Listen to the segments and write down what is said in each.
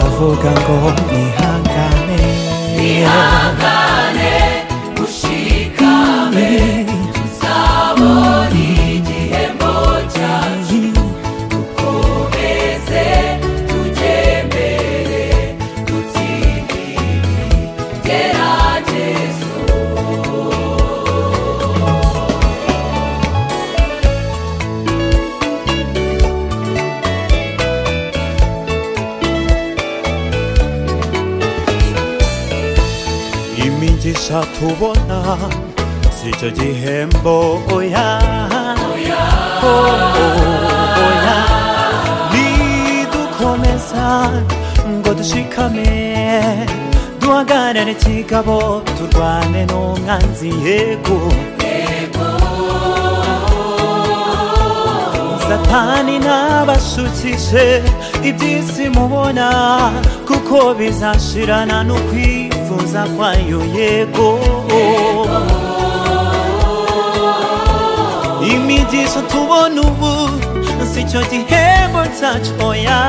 ngo ihangane ihangane ushikame tuzabona igihembo cyacu dukomeze tugembere dutsindire igeragezo imigisha tubona si icyo gihembo oya Oh, oya nidukomeza ngo dushikame duhagarare ikigabo turwane n'umwanzi yego satani ntabashukishe iby'isi mubona kuko bizashirana n'ukwifuza kwayo yego imigisha tubona ubu si cyo gihembo cyacu oya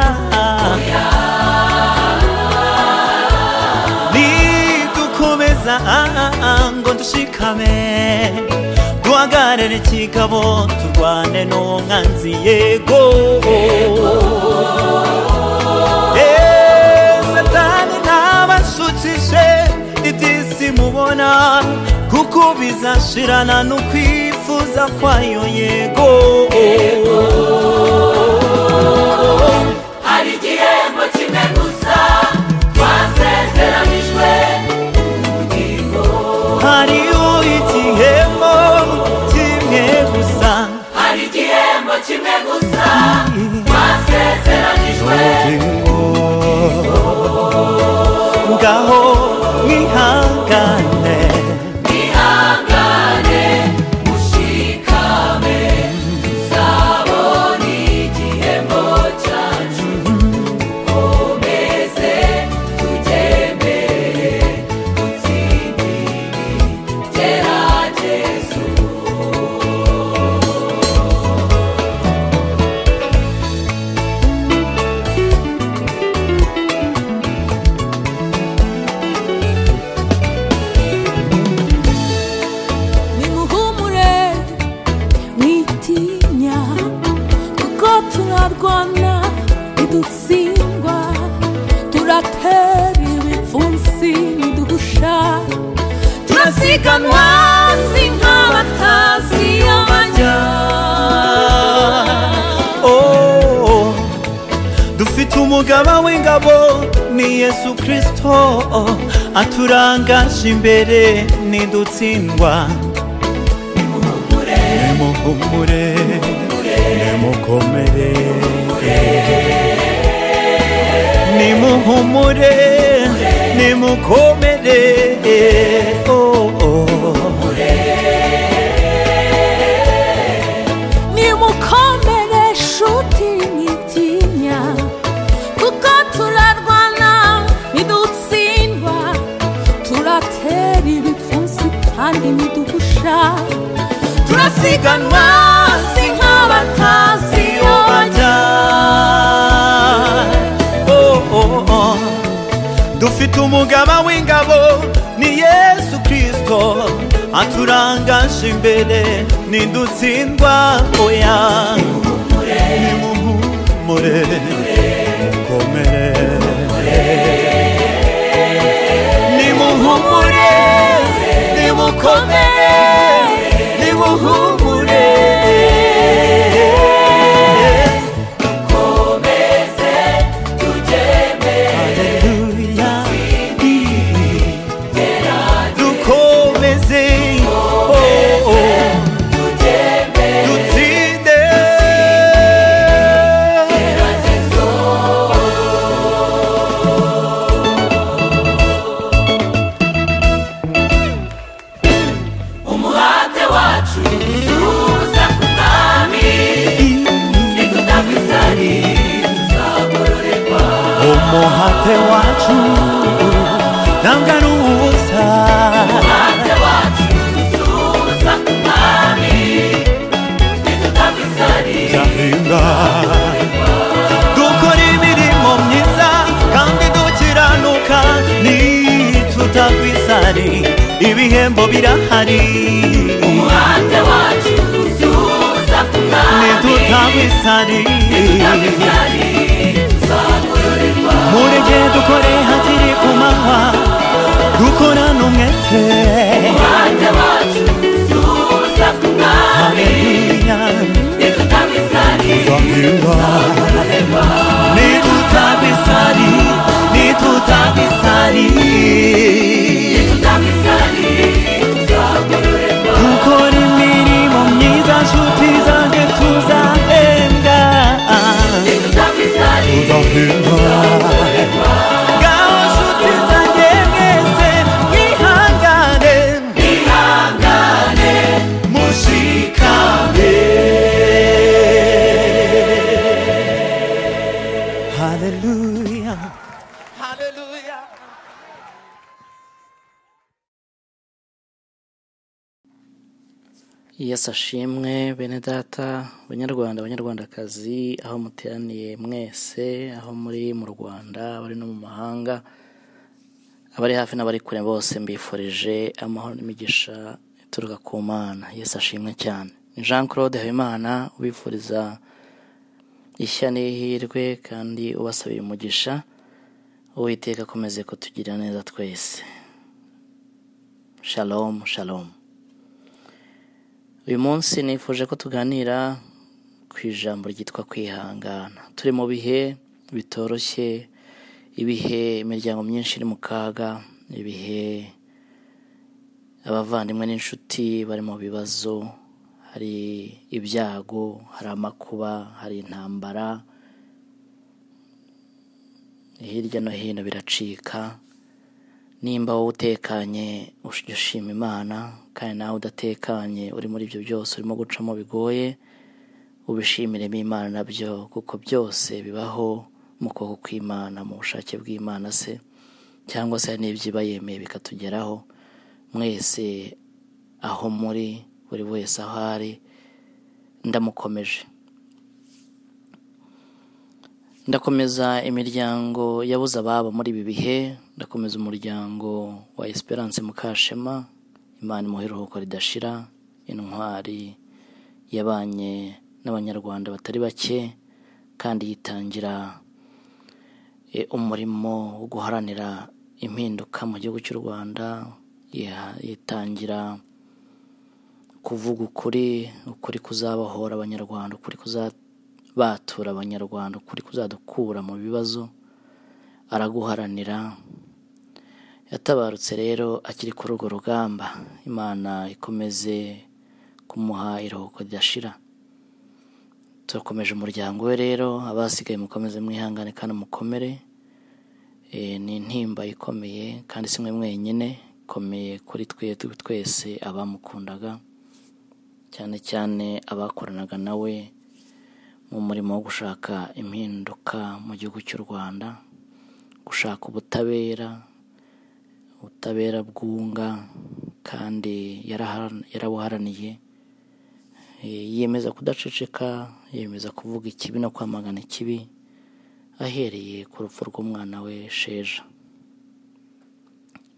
nidukomeza ngo dushikame duhagarare ikigabo turwane n'umwanzi yego Eh, satani ntabashukishe iby'isi mubona kuko bizashirana n'ukwifuza kwayo yego hari igihembo kimwe gusa twasezeranijwe ubugingo hariho igihembo kimwe gusa hari igihembo kimwe gusa twasezeranijwe ngaho mwihangane ihangane mushikame tuzabona igihembo cyacu dukomeze tugembere dutsindire igeragezo nimuhumure mwitinya kuko turarwana ntidutsindwa turatera ibipfunsi ntiduhusha turasiganwa si nk'abatazi amajya Oh, dufite umugaba w'ingabo ni yesu kirisito aturangaje imbere nidutsindwa nimuhumure nimukomere nimuhumure nimukomere oh, oh. nimukomere shuti mwitinya kuko turarwana ntidutsindwa turatera ibipfunsi kandi ntiduhusha turasiganwa si nk'abatazi iyo bajya Oh, oh, oh. dufite umugaba w'ingabo ni yesu kirisito aturangaje imbere nidutsindwa oya nimuhumure mukomere nimuhumure nimukomere nimuhumure komeze tugembere Hallelujah. Dukomeze. Oh, oh. Dutsinde. umuhate wacu tuza ku mwami nitutakwizani tuzagororerwa Umuhate wacu ntangarubusa umuhate wacu tuza ku mwami nitutakwizani ndahinda dukora imirimo myiza kandi dukira ibyo birahari umuhate wacu usubiza ku mwami ntidutabisari ntabisari tuzakororerwa mureke dukore hakiri ku manywa dukorane umwete umuhate wacu usubiza ku mwami haleluya ntidutabisari zahirwa tuzakororerwa ntidutabisari ntidutabisari ntidutabisari tuzakororerwa dukora imirimo myiza nshuti zanjye tuzahembwa ntidutabisari tuzahembwa tuzakororerwa ngaho nshuti zanjye mwese mwihangane ihangane mushikame haleluya haleluya yesu ashimwe bene data banyarwanda banyarwandakazi aho muteraniye mwese aho muri mu rwanda abari no mu mahanga abari hafi n'abari kure bose mbifurije amahoro n'imigisha ituruka ku mana yesu ashimwe cyane Ni jean claude habimana ubifuriza ishya n'ihirwe kandi ubasabira umugisha uwiteka akomeze kutugira neza twese shalom shalom uyu munsi nifuje ko tuganira ku ijambo ryitwa kwihangana turi mu bihe bitoroshye ibihe imiryango myinshi iri mu kaga ibihe abavandimwe n'inshuti bari mu bibazo hari ibyago hari amakuba hari intambara hirya no hino biracika nimba wowe utekanye ujya ushima imana kandi nawe udatekanye uri muri ibyo byose urimo gucamo bigoye ubishimiremo imana nabyo kuko byose bibaho mu kuboko kw'imana mu bushake bw'imana se cyangwa se hari n'ibyiba yemeye bikatugeraho mwese aho muri buri wese aho ari ndamukomeje ndakomeza imiryango yabuze ababo muri ibi bihe ndakomeza umuryango wa esperance mukashema imana imuhe iruhuko ridashira intwari yabanye n'abanyarwanda batari bake kandi yitangira e, umurimo wo guharanira impinduka mu gihugu cy'u rwanda Yiha- yitangira kuvuga ukuri ukuri kuzabohora abanyarwanda ukuri kuzabatura abanyarwanda ukuri kuzadukura mu bibazo araguharanira yatabarutse rero akiri kuri urwo rugamba imana ikomeze kumuha iruhuko ridashira turakomeje umuryango we rero abasigaye mukomeze mwihangane kandi mukomere Eh, ni intimba ikomeye kandi si mwe mwenyine ikomeye kuri twe twese abamukundaga cyane cyane abakoranaga nawe mu murimo wo gushaka impinduka mu gihugu cy'u rwanda gushaka ubutabera ubutabera bwunga kandi yarahara- yarabuharaniye Eh, yiyemeza kudaceceka yiyemeza kuvuga ikibi no kwamagana ikibi ahereye ku rupfu rw'umwana we sheja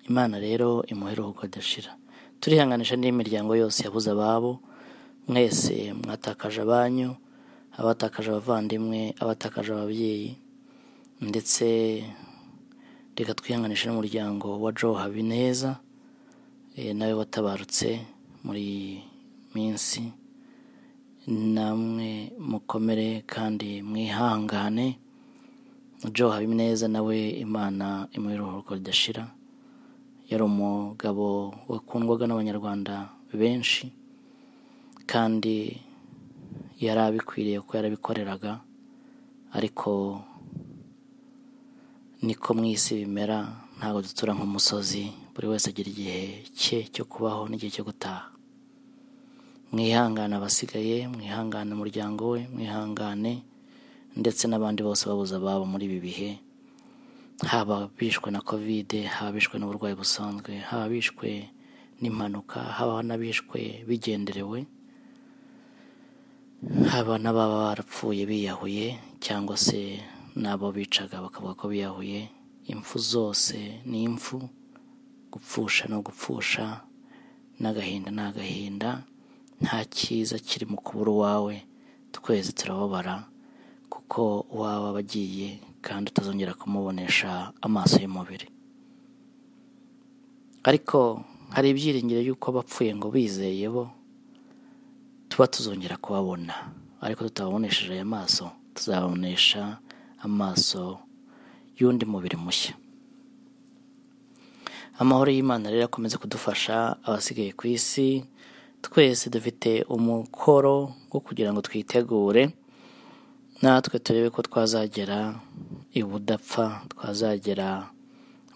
imana rero imuhe iruhuko ridashira turihanganisha n'indi miryango yose yabuze ababo mwese mwatakaje abanyu abatakaje abavandimwe abatakaje ababyeyi ndetse reka twihanganishe n'umuryango wa joe habineza eh, nawe watabarutse muri minsi namwe mukomere kandi mwihangane Joe Habineza nawe Imana imuha iruhuko ridashira yari umugabo wakundwaga n'abanyarwanda benshi kandi yari abikwiriye kuko yarabikoreraga ariko niko mu isi bimera ntabwo dutura nk'umusozi buri wese agira igihe cye cyo kubaho n'igihe cyo gutaha mwihangane abasigaye mwihangane umuryango we mwihangane ndetse n'abandi bose babuze ababo muri ibi bihe haba bishwe na kovide haba bishwe n'uburwayi busanzwe haba bishwe n'impanuka haba n'abishwe bigenderewe haba n'ababa barapfuye biyahuye cyangwa se n'abo bicaga bakavuga ko biyahuye impfu zose ni impfu gupfusha no gupfusha n'agahinda ni agahinda nta cyiza kiri mu kubura uwawe twese turababara kuko uwawe aba agiye kandi utazongera kumubonesha amaso y'umubiri ariko hari ibyiringiro y'uko abapfuye ngo bizeye bo tuba tuzongera kubabona ariko tutababonesheje aya maso tuzababonesha amaso y'undi mubiri mushya amahoro y'imana rero akomeze kudufasha abasigaye ku isi twese dufite umukoro wo kugira ngo twitegure natwe turebe ko twazagera ibudapfa twazagera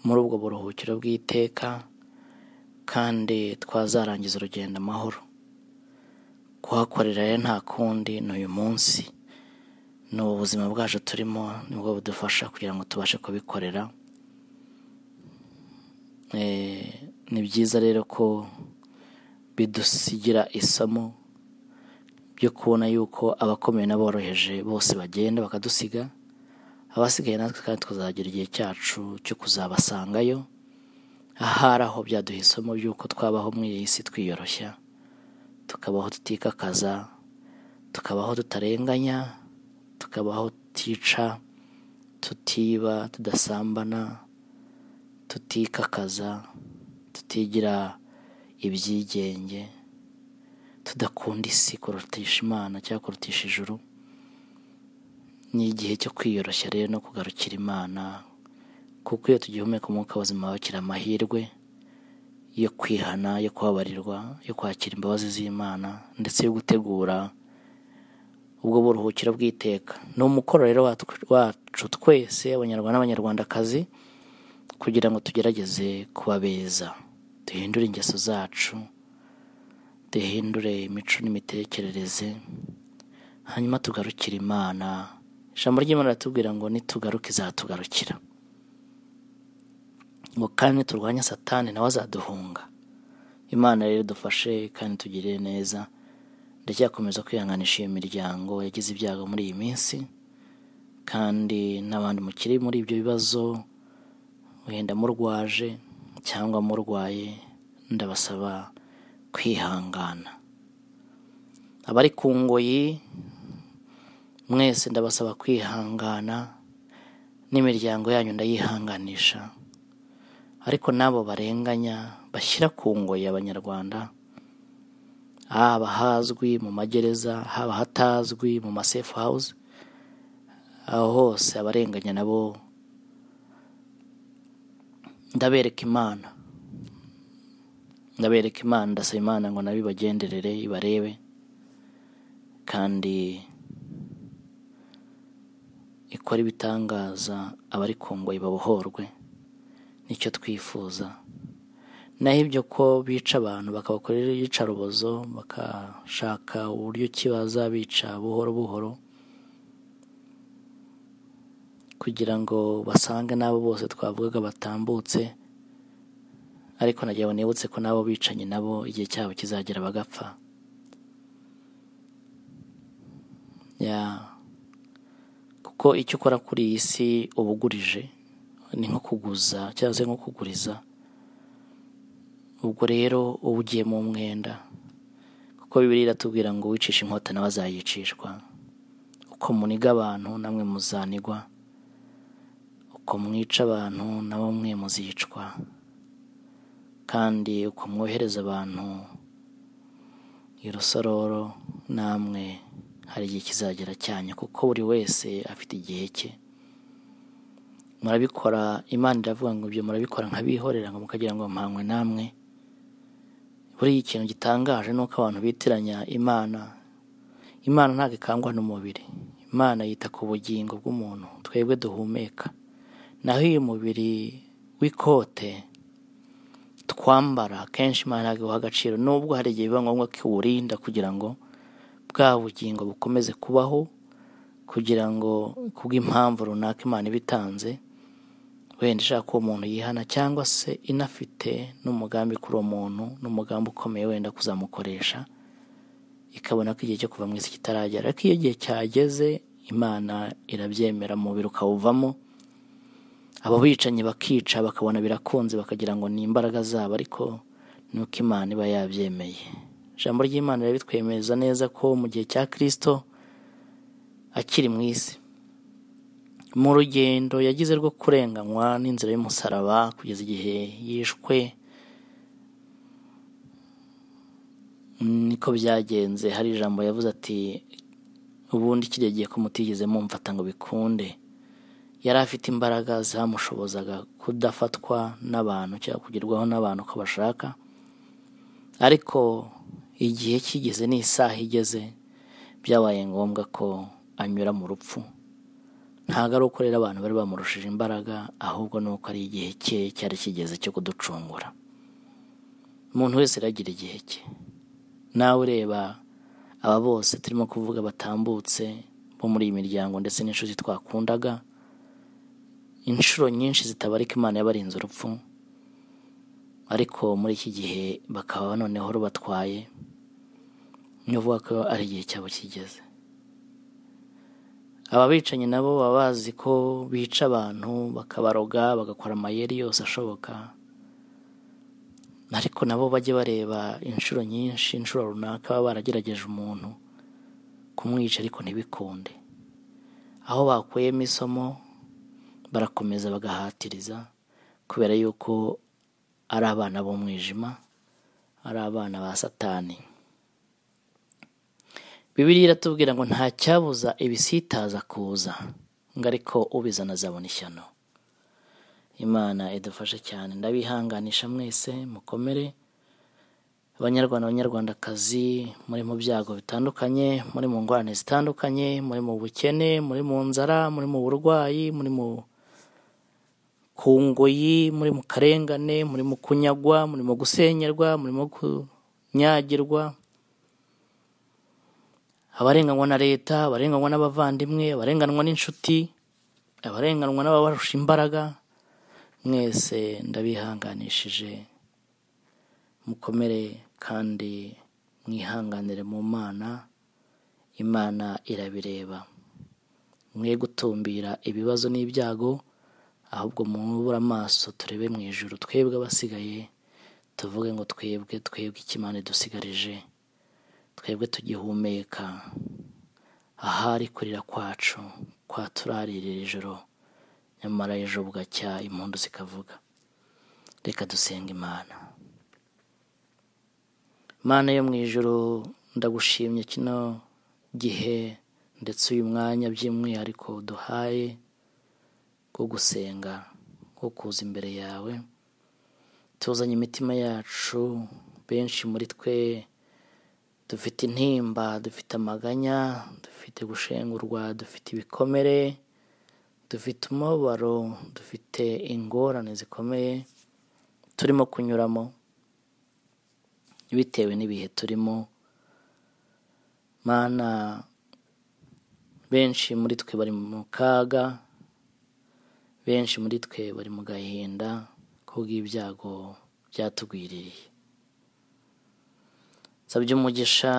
muri ubwo buruhukiro bw'iteka kandi twazarangiza urugendo amahoro kuhakorera rero nta kundi ni uyu munsi ni ubu buzima bwacu turimo nibwo budufasha kugira ngo tubashe kubikorera Eh, ni byiza rero ko bidusigira isomo byo kubona yuko abakomeye n'aboroheje bose bagenda bakadusiga abasigaye natwe kandi tukazagira igihe cyacu cyo kuzabasangayo ahari aho byaduha isomo ry'uko twabaho muri iyi si twiyoroshya tukabaho tutikakaza tukabaho tutarenganya tukabaho tutica tutiba tudasambana tutikakaza tutigira ibyigenge tudakunda isi kurutisha imana cyangwa kurutisha ijuru ni igihe cyo kwiyoroshya rero no kugarukira imana kuko iyo tugihumeka umwuka w'ubuzima wakira amahirwe yo kwihana yo kubabarirwa yo kwakira imbabazi z'imana ndetse yo gutegura ubwo buruhukiro bw'iteka ni umukoro rero watwe- wacu twese abanyarwanda n'abanyarwandakazi kugira ngo tugerageze kuba beza duhindure ingeso zacu duhindure imico n'imitekerereze hanyuma tugarukire imana ijambo ry'imana riratubwira ngo nitugaruke izatugarukira ngo kandi niturwanya satani nawe azaduhunga imana rero dufashe kandi tugirire neza ndacyakomeza kwihanganisha iyo miryango yagize ibyago muri iyi minsi kandi n'abandi mukiri muri ibyo bibazo wenda murwaje cyangwa murwaye ndabasaba kwihangana abari ku ngoyi mwese ndabasaba kwihangana n'imiryango yanyu ndayihanganisha ariko n'abo barenganya bashyira ku ngoyi abanyarwanda haba hazwi mu magereza haba hatazwi mu masefu hawuze aho hose abarenganya nabo ndabereka imana ndabereka imana ndasaba imana ngo nabo ibagenderere ibarebe kandi ikora ibitangaza abari ku ngoyi babohorwe nicyo twifuza naho ibyo ko bica abantu bakabakorera iyicarubozo bakashaka uburyo ki bazabica buhoro buhoro kugira ngo basange n'abo bose twavugaga batambutse ariko nagira ngo nibutse ko n'abo bicanyi nabo igihe cyabo kizagera bagapfa ya kuko icyo ukora kuri iyi si uba ugurije ni nko kuguza cyangwa se nko kuguriza ubwo rero uba ugiye mu mwenda kuko bibiri iratubwira ngo wicisha inkota nawe azayicishwa uko muniga abantu namwe muzanigwa uko mwica abantu nabo mwe muzicwa kandi uko mwohereza abantu irusororo namwe hari igihe kizagera cyanyu kuko buri wese afite igihe cye murabikora imana iravuga ngo ibyo murabikora nkabihorera ngo mukagira ngo mpanywe namwe buriya ikintu gitangaje ni uko abantu bitiranya imana imana ntabwo ikangwa n'umubiri imana yita ku bugingo bw'umuntu twebwe duhumeka naho iyo umubiri w'ikote twambara kenshi imana ntabwo iwuha agaciro nubwo hari igihe biba ngombwa ko iwurinda kugira ngo bwa bugingo bukomeze kubaho kugira ngo kubw'impamvu runaka imana iba itanze wenda ishaka ko uwo muntu yihana cyangwa se inafite n'umugambi kuri uwo muntu n'umugambi ukomeye wenda kuzamukoresha ikabona ko igihe cyo kuva mu isi kitaragera ariko iyo igihe cyageze imana irabyemera umubiri ukawuvamo abo bicanyi bakica bakabona birakunze bakagira ngo ni imbaraga zabo ariko ni uko imana iba yabyemeye ijambo ry'imana rero bitwemeza neza ko mu gihe cya kirisito akiri mu isi mu rugendo yagize rwo kurenganywa n'inzira y'umusaraba kugeza igihe yishwe niko byagenze hari ijambo yavuze ati ubundi kijya gihe ko mutigeze mumfata ngo bikunde yari afite imbaraga zamushobozaga kudafatwa n'abantu cyangwa kugerwaho n'abantu uko bashaka ariko igihe kigeze n'isaha igeze byabaye ngombwa ko anyura mu rupfu ntabwo ari uko rero abantu bari bamurushije imbaraga ahubwo ni uko ari igihe cye cyari kigeze cyo kuducungura umuntu wese aragira igihe cye nawe ureba aba bose turimo kuvuga batambutse bo muri iyi miryango ndetse n'inshuti twakundaga inshuro nyinshi zitabarika imana yabarinze urupfu ariko muri iki gihe bakaba noneho rubatwaye ni ukuvuga ko ari igihe cyabo kigeze aba bicanyi nabo baba bazi ko bica abantu bakabaroga bagakora amayeri yose ashoboka ariko nabo bajye bareba inshuro nyinshi inshuro runaka baba baragerageje umuntu kumwica ariko ntibikunde aho bakuyemo isomo barakomeza bagahatiriza kubera yuko ari abana b'umwijima ari abana ba satani bibiri iratubwira ngo nta cyabuza ibisitaza kuza ngo ariko ubizana azabona ishyano imana idufashe cyane ndabihanganisha mwese mukomere abanyarwanda abanyarwandakazi muri mu byago bitandukanye muri mu ngorane zitandukanye muri mu bukene muri mu nzara muri mu burwayi muri mu ku ngoyi muri mu karengane muri mu kunyagwa muri mu gusenyerwa muri mu kunyagirwa abarenganywa na leta abarenganywa n'abavandimwe abarenganywa n'inshuti abarenganywa n'ababarusha imbaraga mwese ndabihanganishije mukomere kandi mwihanganire mu mana imana irabireba mwe gutumbira ibibazo n'ibyago ahubwo mwubura amaso turebe mu ijuru twebwe abasigaye tuvuge ngo twebwe twebwe ikimana dusigarije twebwe tugihumeka ahari kurira kwacu kwa turarira ijoro nyamara ejo bugacya impundu zikavuga reka dusenga imana mana yo mu ijoro ndagushimye kino gihe ndetse uyu mwanya by'umwihariko duhaye wo gusenga wo kuza imbere yawe tuzanye imitima yacu benshi muri twe dufite intimba dufite amaganya dufite gushengurwa dufite ibikomere dufite umubabaro dufite ingorane zikomeye turimo kunyuramo bitewe n'ibihe turimo mana benshi muri twe bari mu kaga benshi muri twe bari mu gahinda kubw'ibyago byatugwiririye nsabye umugisha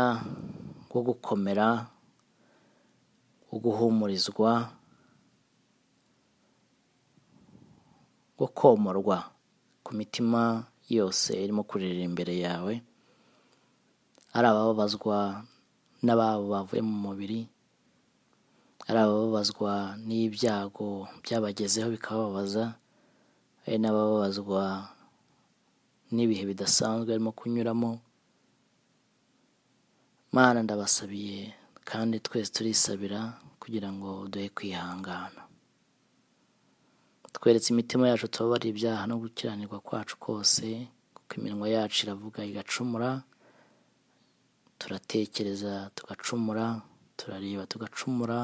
wo gukomera wo guhumurizwa wo komorwa ku mitima yose irimo kurira imbere yawe ari abababazwa n'ababo bavuye mu mubiri ari abababazwa n'ibyago byabagezeho bikabababaza hari n'abababazwa n'ibihe bidasanzwe barimo kunyuramo mana ndabasabiye kandi twese turisabira kugira ngo duhe kwihangana tweretse imitima yacu tubabara ibyaha no gukiranirwa kwacu kose kuko iminwa yacu iravuga igacumura turatekereza tugacumura turareba tugacumura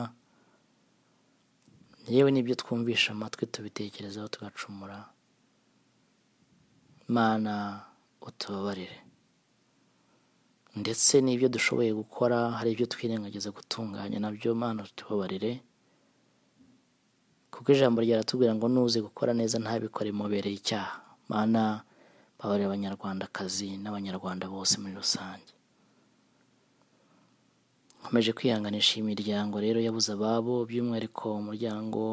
yewe n'ibyo twumvisha amatwi tubitekerezaho tugacumura mana utubabarire ndetse n'ibyo dushoboye gukora hari ibyo twirengagiza gutunganya nabyo mana utubabarire kuko ijambo ryaratubwira ngo nuze gukora neza ntabikore mubereye icyaha mana babarira abanyarwandakazi n'abanyarwanda bose muri rusange nkomeje kwihanganisha iyi miryango rero yabuze ababo by'umwihariko umuryango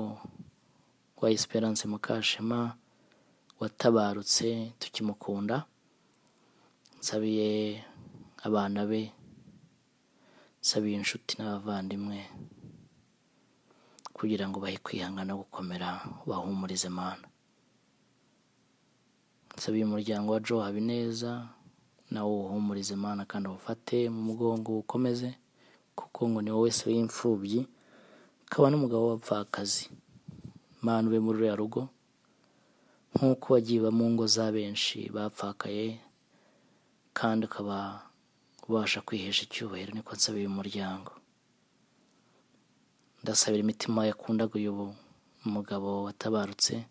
wa esperance mukashema watabarutse tukimukunda nsabiye abana be nsabiye inshuti n'abavandimwe kugira ngo bahe kwihangana gukomera bahumurize mana nsabiye umuryango wa joe habineza nawe uwuhumurize mana kandi awufate mu mugongo ukomeze kuko ngo ni wowe se w'imfubyi ukaba n'umugabo w'abapfakazi mana ube muri ruriya rugo nk'uko wagiye uba mu ngo za benshi bapfakaye kandi ukaba ubasha kwihesha icyubahiro niko nsabira umuryango ndasabira imitima yakundaguye ubu umugabo watabarutse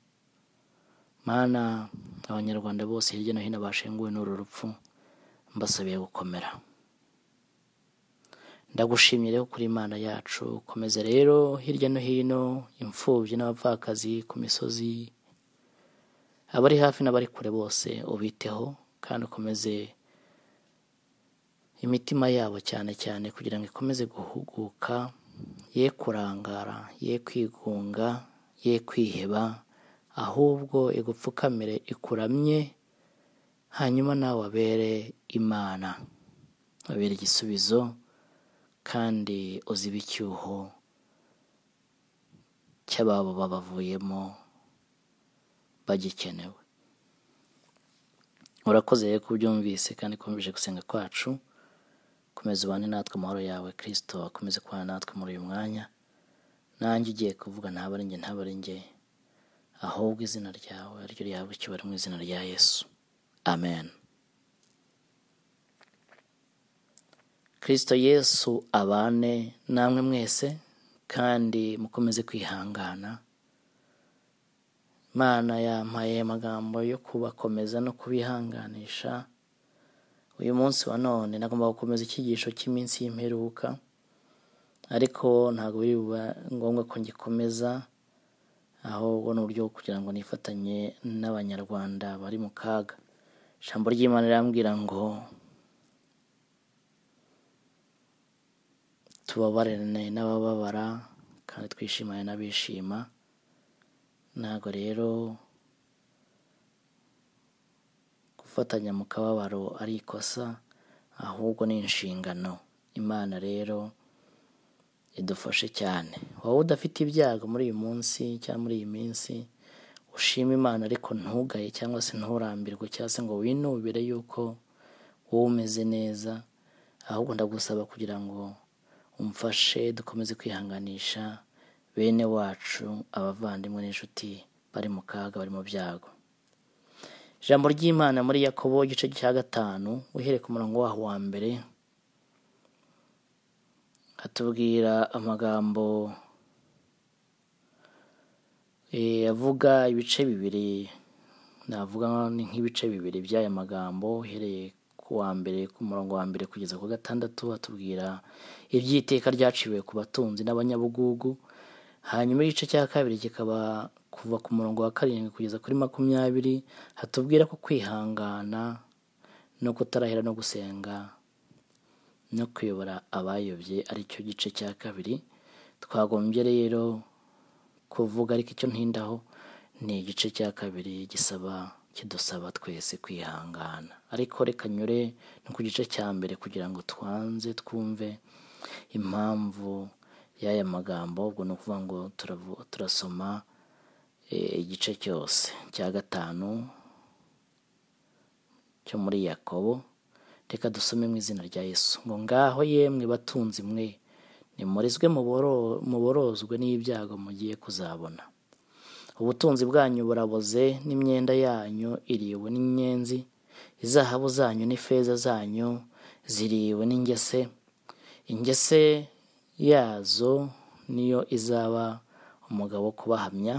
mana abanyarwanda bose hirya no hino bashenguwe n'uru rupfu mbasabiye gukomera ndagushimye rero kuri imana yacu komeza rero hirya no hino imfubyi n'abapfakazi ku misozi abari hafi n'abari kure bose ubiteho kandi ukomeze imitima yabo cyane cyane kugira ngo ikomeze guhuguka ye kurangara ye kwigunga ye kwiheba ahubwo igupfukamire ikuramye hanyuma nawe wabere imana wabere igisubizo kandi uzibe icyuho cy'ababo babavuyemo bagikenewe urakoze rero kubyumvise kandi ukomeje gusenga kwacu komeza ubane natwe amahoro yawe kirisito akomeze kubana natwe muri uyu mwanya nanjye ugiye kuvuga ntabare njye ntabare njye ahubwo izina ryawe ariryo ryawe icyubahiro mu izina rya yesu amen kirisito yesu abane namwe mwese kandi mukomeze kwihangana imana yampaye amagambo yo kubakomeza no kubihanganisha uyu munsi wa none nagomba gukomeza icyigisho cy'iminsi y'imperuka ariko ntabwo biri buba ngombwa ko ngikomeza ahubwo ni uburyo bwo kugira ngo nifatanye n'abanyarwanda bari mu kaga ijambo ry'imana rirambwira ngo tubabarane n'abababara kandi twishimane n'abishima ntabwo rero gufatanya mu kababaro ari ikosa ahubwo ni inshingano imana rero idufashe cyane wowe udafite ibyago muri uyu munsi cyangwa muri iyi minsi ushima imana ariko ntugaye cyangwa se nturambirwe cyangwa se ngo winubire yuko wowe umeze neza ahubwo ndagusaba kugira ngo umfashe dukomeze kwihanganisha bene wacu abavandimwe n'inshuti bari mu kaga bari mu byago ijambo ry'imana muri yakobo igice cya gatanu uhereye ku murongo waho wa mbere hatubwira amagambo eh, avuga ibice bibiri navuga ni nk'ibice bibiri by'aya magambo uhereye ku wa mbere ku murongo wa mbere kugeza ku wa gatandatu hatubwira iby'iteka ryaciwe ku batunzi n'abanyabugugu hanyuma igice cya kabiri kikaba kuva ku murongo wa karindwi kugeza kuri makumyabiri hatubwira ko kwihangana no kutarahira no gusenga no kuyobora abayobye aricyo gice cya kabiri twagombye rero kuvuga ariko icyo ntindaho ni igice cya kabiri gisaba kidusaba twese kwihangana ariko reka nyure no ku gice cya mbere kugira ngo twanze twumve impamvu y'aya magambo ubwo ni ukuvuga ngo turavu- turasoma eh, igice cyose cya gatanu cyo muri yakobo reka dusome mu izina rya yesu ngo ngaho yemwe batunzi mwe nimurizwe muboro- muborozwe n'ibyago mugiye kuzabona ubutunzi bwanyu buraboze n'imyenda yanyu iriwe n'inyenzi izahabu zanyu n'ifeza zanyu ziriwe n'ingese ingese yazo niyo izaba umugabo wo kubahamya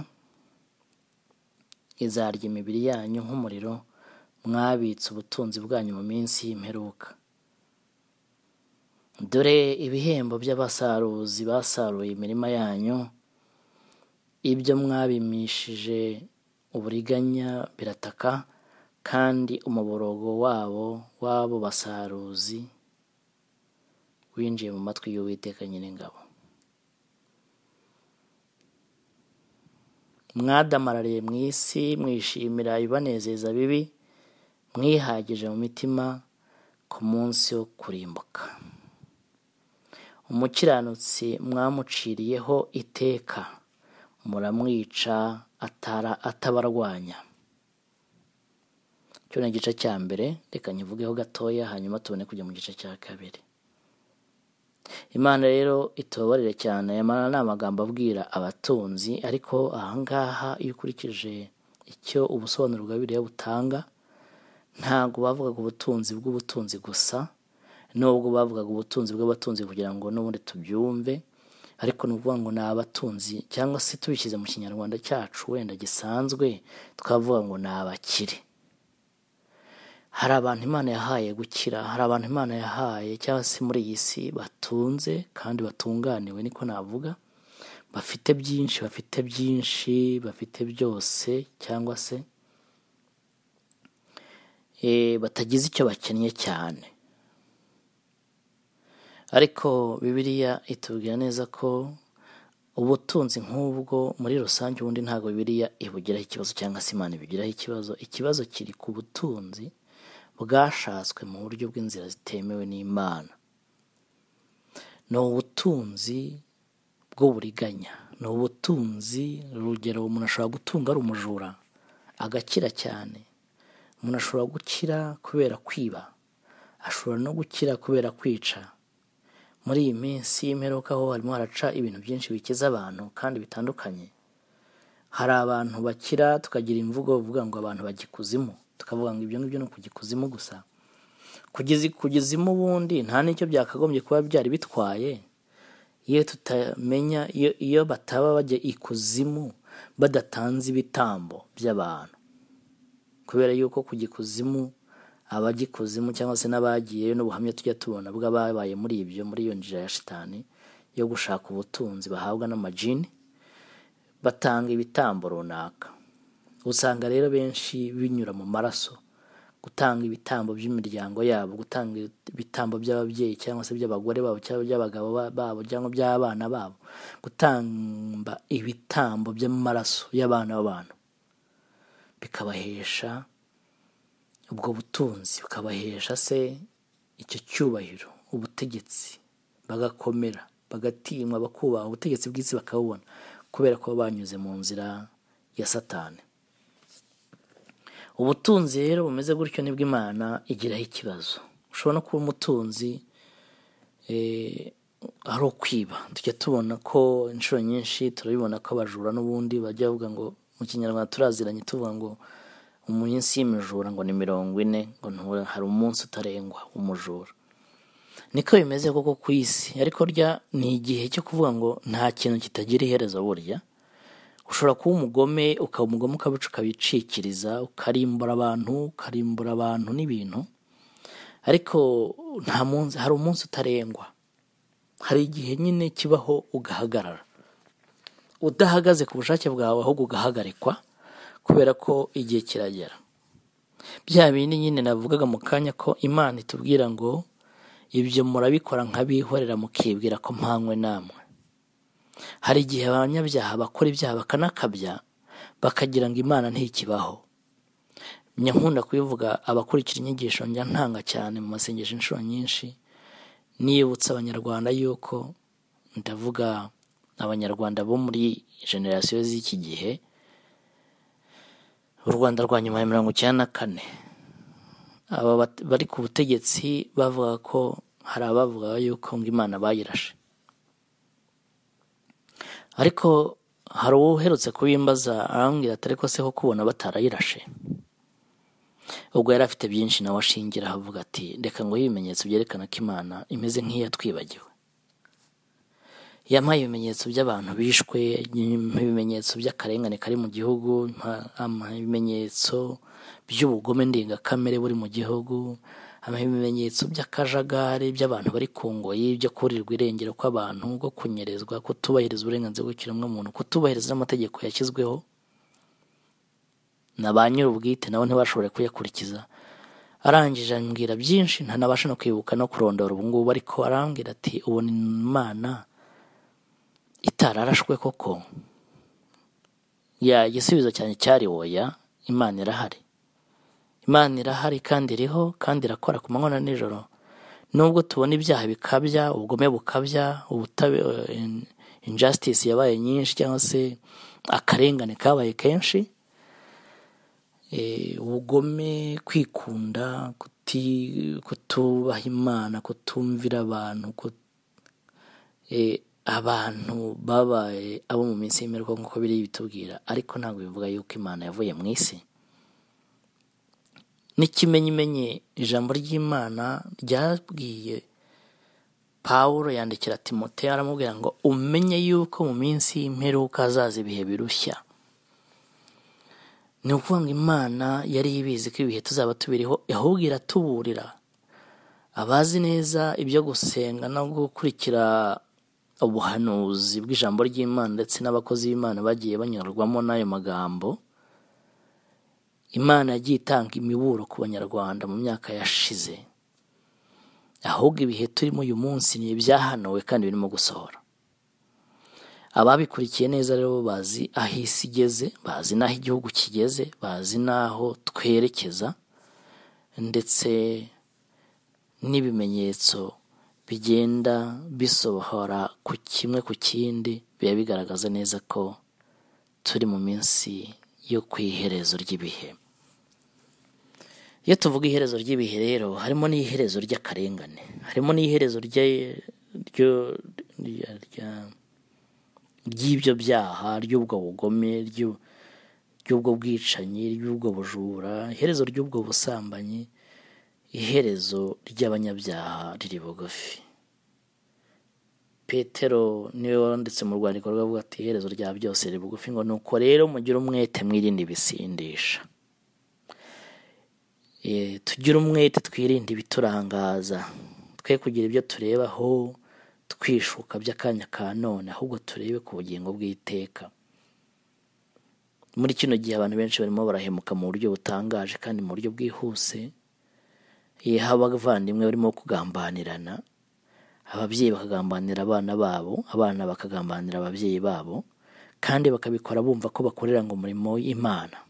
izarya imibiri yanyu nk'umuriro mwabitse ubutunzi bwanyu mu minsi y'imperuka dore ibihembo by'abasaruzi basaruye imirima yanyu ibyo mwabimishije uburiganya birataka kandi umuborogo wabo w'abo basaruzi winjiye mu matwi y'uwiteka nyir'ingabo mwadamarariye mu isi mwishimira ibibanezeza bibi mwihagije mu mitima ku munsi wo kurimbuka umukiranutsi mwamuciriyeho iteka muramwica atara atabarwanya cyo ni igice cya mbere reka nyivugeho gatoya hanyuma tubone kujya mu gice cya kabiri imana rero itubabarire cyane amara ni amagambo abwira abatunzi ariko ahangaha iyo ukurikije icyo ubusobanuro bwa biriya butanga ntabwo bavugaga ubutunzi bw'ubutunzi gusa nubwo bavugaga ubutunzi bw'abatunzi kugira ngo n'ubundi tubyumve ariko ni ukuvuga ngo ni abatunzi cyangwa se tubishyize mu kinyarwanda cyacu wenda gisanzwe twavuga ngo ni abakire hari abantu imana yahaye gukira hari abantu imana yahaye cyangwa se muri iyi si batunze kandi batunganiwe niko navuga bafite byinshi bafite byinshi bafite byose cyangwa se eh, batagize icyo bakennye cyane ariko bibiliya itubwira neza ko ubutunzi nk'ubwo muri rusange ubundi ntabwo bibiliya ibugiraho ikibazo cyangwa se imana ibugiraho ikibazo ikibazo kiri ku butunzi bwashatswe mu buryo bw'inzira zitemewe n'imana ni ubutunzi bw'uburiganya ni ubutunzi urugero umuntu ashobora gutunga ari umujura agakira cyane umuntu ashobora gukira kubera kwiba ashobora no gukira kubera kwica muri iyi minsi y'imperuka ho harimo haraca ibintu byinshi bikiza abantu kandi bitandukanye hari abantu bakira tukagira imvugo uvuga ngo abantu bagikuzimu tukavuga ngo ibyo ngibyo ni ukugikuzimu gusa kugeza kugezimu ubundi nta n'icyo byakagombye kuba byari bitwaye iyo tutamenya iyo, iyo bataba bajya ikuzimu badatanze ibitambo by'abantu kubera yuko kujya ikuzimu abagikuzimu cyangwa se n'abagiyeyo n'ubuhamya tujya tubona bw'ababaye muri ibyo muri iyo nzira ya shitani yo gushaka ubutunzi bahabwa n'amajini batanga ibitambo runaka usanga rero benshi binyura mu maraso gutanga ibitambo by'imiryango yabo gutanga ibitambo by'ababyeyi cyangwa se by'abagore babo cyangwa by'abagabo ba- babo cyangwa by'abana babo gutamba ibitambo by'amaraso y'abana b'abantu bikabahesha ubwo butunzi bukabahesha se icyo cyubahiro ubutegetsi bagakomera bagatinywa bakubaha ubutegetsi bw'isi bakabubona kubera ko baba banyuze mu nzira ya satani ubutunzi rero bumeze gutyo nibwo imana igiraho ikibazo ushobora no kuba umutunzi eh, ari ukwiba tujya tubona ko inshuro nyinshi turabibona ko abajura n'ubundi bajya bavuga ngo mu kinyarwanda turaziranye tuvuga ngo umunsi y'imijura ngo ni mirongo ine ngo ntura- hari umunsi utarengwa umujura niko bimeze koko ku isi ariko rya ni igihe cyo kuvuga ngo nta kintu kitagira iherezo burya ushobora kuba umugome ukaba umugome ukabica ukabicikiriza ukarimbura abantu ukarimbura abantu n'ibintu ariko nta munsi hari umunsi utarengwa hari igihe nyine kibaho ugahagarara udahagaze ku bushake bwawe ahubwo ugahagarikwa kubera ko igihe kiragera bya bindi nyine navugaga mu kanya ko imana itubwira ngo ibyo murabikora nk'abihorera mukibwira ko mpanywe namwe hari igihe abanyabyaha bakora ibyaha bakanakabya bakagira ngo imana ntikibaho nyankunda kubivuga abakurikira inyigisho njya ntanga cyane mu masengesho inshuro nyinshi nibutsa abanyarwanda yuko ndavuga abanyarwanda bo muri generasiyo z'iki gihe u rwanda rwa nyuma ya mirongo icyenda na kane aba bat- bari ku butegetsi bavuga ko hari abavuga yuko ngo imana bayirashe ariko hari uwo uherutse kubimbaza arambwira ati ariko se ko kubona batarayirashe ubwo yari afite byinshi nawe ashingira avuga ati reka ngo ibimenyetso byerekana ko imana imeze nk'iyatwibagiwe yampaye ibimenyetso by'abantu bishwe yampa ibimenyetso by'akarengane kari mu gihugu yampa- ampa ibimenyetso by'ubugome ndengakamere buri mu gihugu ampa ibimenyetso by'akajagari by'abantu bari ku ngoyi byo kurirwa irengero kw'abantu bwo kunyerezwa kutubahiriza uburenganzira bw'ikiremwamuntu kutubahiriza n'amategeko yashyizweho na ba nyir'ubwite nabo ntibashobore kuyakurikiza arangije ambwira byinshi ntanabasha no kwibuka no kurondora ubu ngubu ariko arambwira ati ubu ni imana itararashwe koko ya igisubizo cyane cyari woya imana irahari imana irahari kandi iriho kandi irakora ku manywa na nijoro nubwo tubona ibyaha bikabya ubugome bukabya ubutabe in- injustice yabaye nyinshi cyangwa se akarengane kabaye kenshi Eh, ubugome kwikunda kuti- kutubaha imana kutumvira abantu kut- eh, abantu babaye abo mu minsi y'imperuka nk'uko biri bitubwira ariko ntabwo bivuga yuko imana yavuye mu isi n'ikimenyimenye ijambo ry'imana ryabwiye pawulo yandikira timoteyo aramubwira ngo umenye yuko mu minsi y'imperuka hazaza ibihe birushya ni ukuvuga ngo imana yari ibizi ko ibihe tuzaba tubiriho ahubwo iratuburira abazi neza ibyo gusenga no gukurikira ubuhanuzi bw'ijambo ry'imana ndetse n'abakozi b'imana bagiye banyurwamo n'ayo magambo imana yagiye itanga imiburo ku banyarwanda mu myaka yashize ahubwo ibihe turimo uyu munsi ni ibyahanuwe kandi birimo gusohora ababikurikiye neza rero bazi aho isi igeze bazi n'aho igihugu kigeze bazi n'aho twerekeza ndetse n'ibimenyetso bigenda bisohora ku kimwe ku kindi biba bigaragaza neza ko turi mu minsi yo ku iherezo ry'ibihe iyo tuvuga iherezo ry'ibihe rero harimo n'iherezo ry'akarengane harimo n'iherezo rya- ryo- rya- rya- ry'ibyo byaha ry'ubwo bugome ry'u- ry'ubwo bwicanyi ry'ubwo bujura iherezo ry'ubwo busambanyi iherezo ry'abanyabyaha riri bugufi petero niwe wanditse mu rwandiko rwe avuga ati iherezo rya byose riri bugufi ngo nuko rero mugire umwete mwirinde ibisindisha Eh, tugire umwete twirinde ibiturangaza twe kugira ibyo turebaho twishuka by'akanya ka none ahubwo turebe ku bugingo bw'iteka muri kino gihe abantu benshi barimo barahemuka mu buryo butangaje kandi mu buryo bwihuse Eh, haba abavandimwe barimo kugambanirana ababyeyi bakagambanira abana babo abana bakagambanira ababyeyi babo kandi bakabikora bumva ko bakorera ngo umurimo w'imana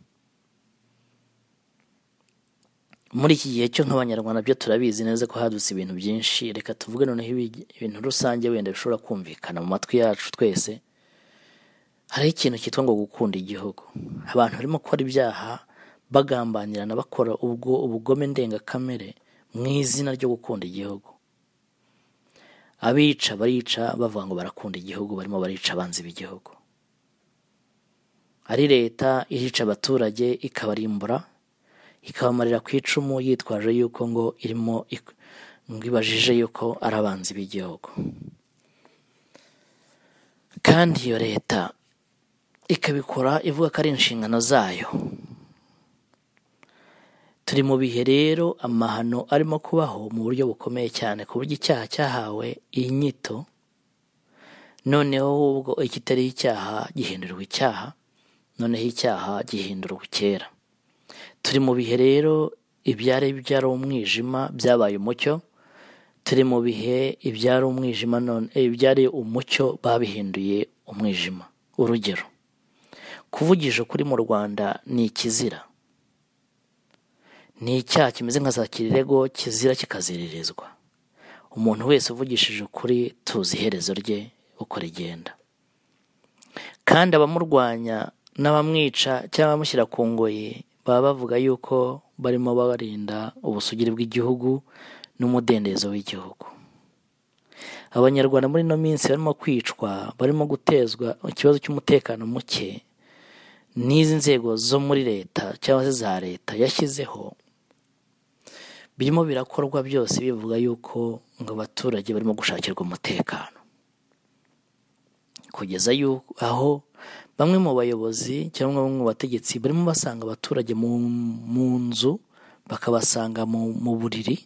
muri iki gihe cyo nk'abanyarwanda byo turabizi neza ko hadutse ibintu byinshi reka tuvuge noneho ibi- ibintu rusange wenda bishobora kumvikana mu matwi yacu twese hariho ikintu cyitwa ngo gukunda igihugu abantu barimo gukora ibyaha bagambanirana bakora ubwo ubugome ndengakamere mu izina ryo gukunda igihugu abica barica bavuga ngo barakunda igihugu barimo barica abanzi b'igihugu ari leta irica abaturage ikabarimbura ikabamarira ku icumu yitwaje yuko ngo irimo ik- ngo ibajije yuko ari abanzi b'igihugu kandi iyo leta ikabikora ivuga ko ari inshingano zayo turi mu bihe rero amahano arimo kubaho mu buryo bukomeye cyane ku buryo icyaha cyahawe inyito noneho ubwo ikitari icyaha gihindurwa icyaha noneho icyaha gihindurwa kera turi mu bihe rero ibyari byari umwijima byabaye umucyo turi mu bihe ibyari umwijima none eh, ibyari umucyo babihinduye umwijima urugero kuvugisha ukuri mu rwanda ni ikizira ni icyaha kimeze nka za kirirego kizira kikaziririzwa umuntu wese uvugishije ukuri tuzi iherezo rye uko rigenda kandi abamurwanya n'abamwica cyangwa abamushyira ku ngoyi baba bavuga yuko barimo barinda ubusugire bw'igihugu n'umudendezo w'igihugu abanyarwanda muri ino minsi barimo kwicwa barimo gutezwa ikibazo cy'umutekano muke n'izi nzego zo muri leta cyangwa se za leta yashyizeho birimo birakorwa byose bivuga yuko ngo abaturage barimo gushakirwa umutekano kugeza yuko aho bamwe mu bayobozi cyangwa bamwe mu bategetsi barimo basanga abaturage mu, mu nzu bakabasanga mu, mu buriri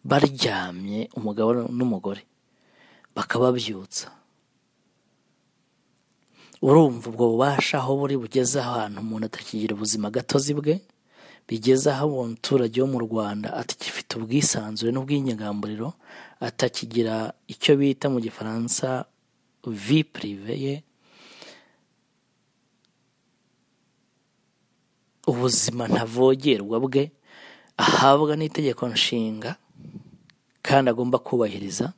baryamye umugabo n'umugore bakababyutsa urumva ubwo bubasha aho buri bugeze ahantu umuntu atakigira ubuzima gatozi bwe bigeze aho umuturage wo mu rwanda atakifite ubwisanzure n'ubwinyagamburiro atakigira icyo bita mu gifaransa vi pirive ye ubuzima ntavogerwa bwe ahabwa n'itegeko nshinga kandi agomba kubahiriza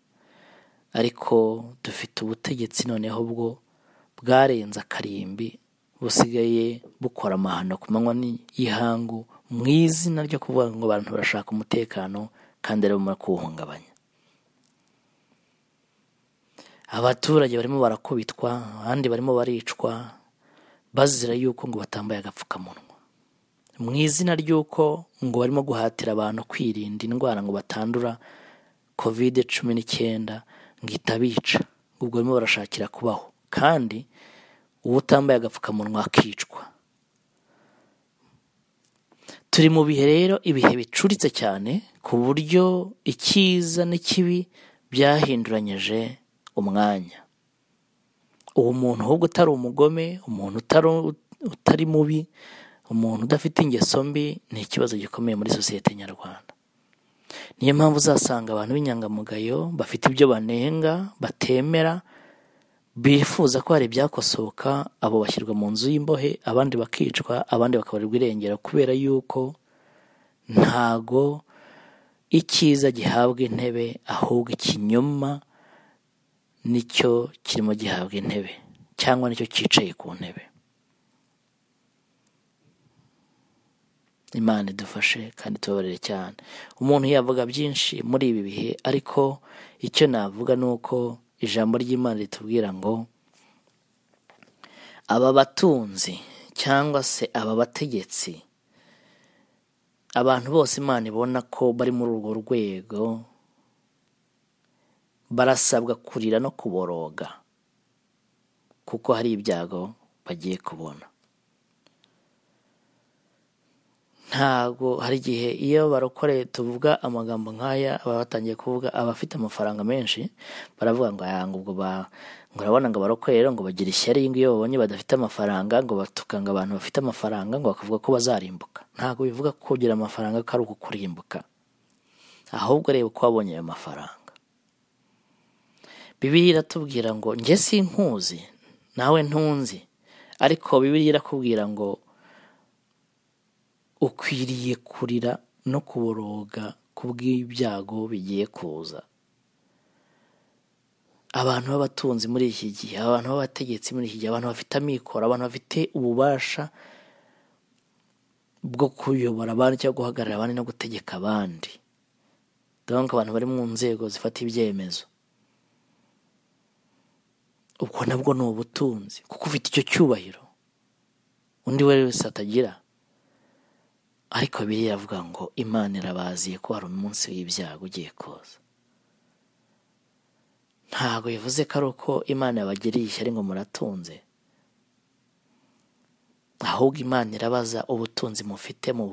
ariko dufite ubutegetsi noneho bwo bwarenze akarimbi busigaye bukora amahano ku manywa y'ihangu mu izina ryo kuvuga ngo abantu barashaka umutekano kandi ari bumara kuwuhungabanya abaturage barimo barakubitwa abandi barimo baricwa bazira yuko ngo batambaye agapfukamunwa mu izina ry'uko ngo barimo guhatira abantu kwirinda indwara ngo batandura kovide cumi n'icyenda ngo itabica ubwo barimo barashakira kubaho kandi uwo utambaye agapfukamunwa akicwa turi mu bihe rero ibihe bicuritse cyane ku buryo icyiza n'ikibi byahinduranyije umwanya uwo muntu ahubwo utari umugome umuntu utari utari mubi umuntu udafite ingeso mbi ni ikibazo gikomeye muri sosiyete nyarwanda niyo mpamvu uzasanga abantu b'inyangamugayo bafite ibyo banenga batemera bifuza ko hari ibyakosoka abo bashyirwa mu nzu y'imbohe abandi bakicwa abandi bakabarirwa irengero kubera yuko ntago icyiza gihabwa intebe ahubwo ikinyoma nicyo kirimo gihabwa intebe cyangwa nicyo cyicaye ku ntebe imana idufashe kandi tubabarire cyane umuntu yavuga byinshi muri ibi bihe ariko icyo navuga ni uko ijambo ry'imana ritubwira ngo aba batunzi cyangwa se aba bategetsi abantu bose imana ibona ko bari muri urwo rwego barasabwa kurira no kuboroga kuko hari ibyago bagiye kubona ntabwo hari igihe iyo barokore tuvuga amagambo nk'aya baba batangiye kuvuga abafite amafaranga menshi baravuga ngo aya ngo ubwo ba ngo urabona ngo abarokore rero ngo bagire ishyari iyo babonye badafite amafaranga ngo batukanga abantu bafite amafaranga ngo bakavuga ko bazarimbuka ntabwo bivuga ko kugira amafaranga ko ari uko kurimbuka ahubwo reba uko wabonye ayo mafaranga bibiri iratubwira ngo njye sinkuzi nawe ntunzi ariko bibiri irakubwira ngo ukwiriye kurira no kuboroga ku bw'ibyago bigiye kuza abantu b'abatunzi muri iki gihe abantu b'abategetsi muri iki gihe abantu bafite amikoro abantu bafite ububasha bwo kuyobora abandi cyangwa guhagarara abandi no gutegeka abandi donc abantu bari mu nzego zifata ibyemezo ubwo nabwo ni ubutunzi kuko ufite icyo cyubahiro undi wese atagira ariko biriya avuga ngo imana irabaziye ko hari umunsi w'ibyago ugiye kuza ntabwo bivuze ko ari uko imana yabagiriye ishyari ngo muratunze ahubwo imana irabaza ubutunzi mufite mu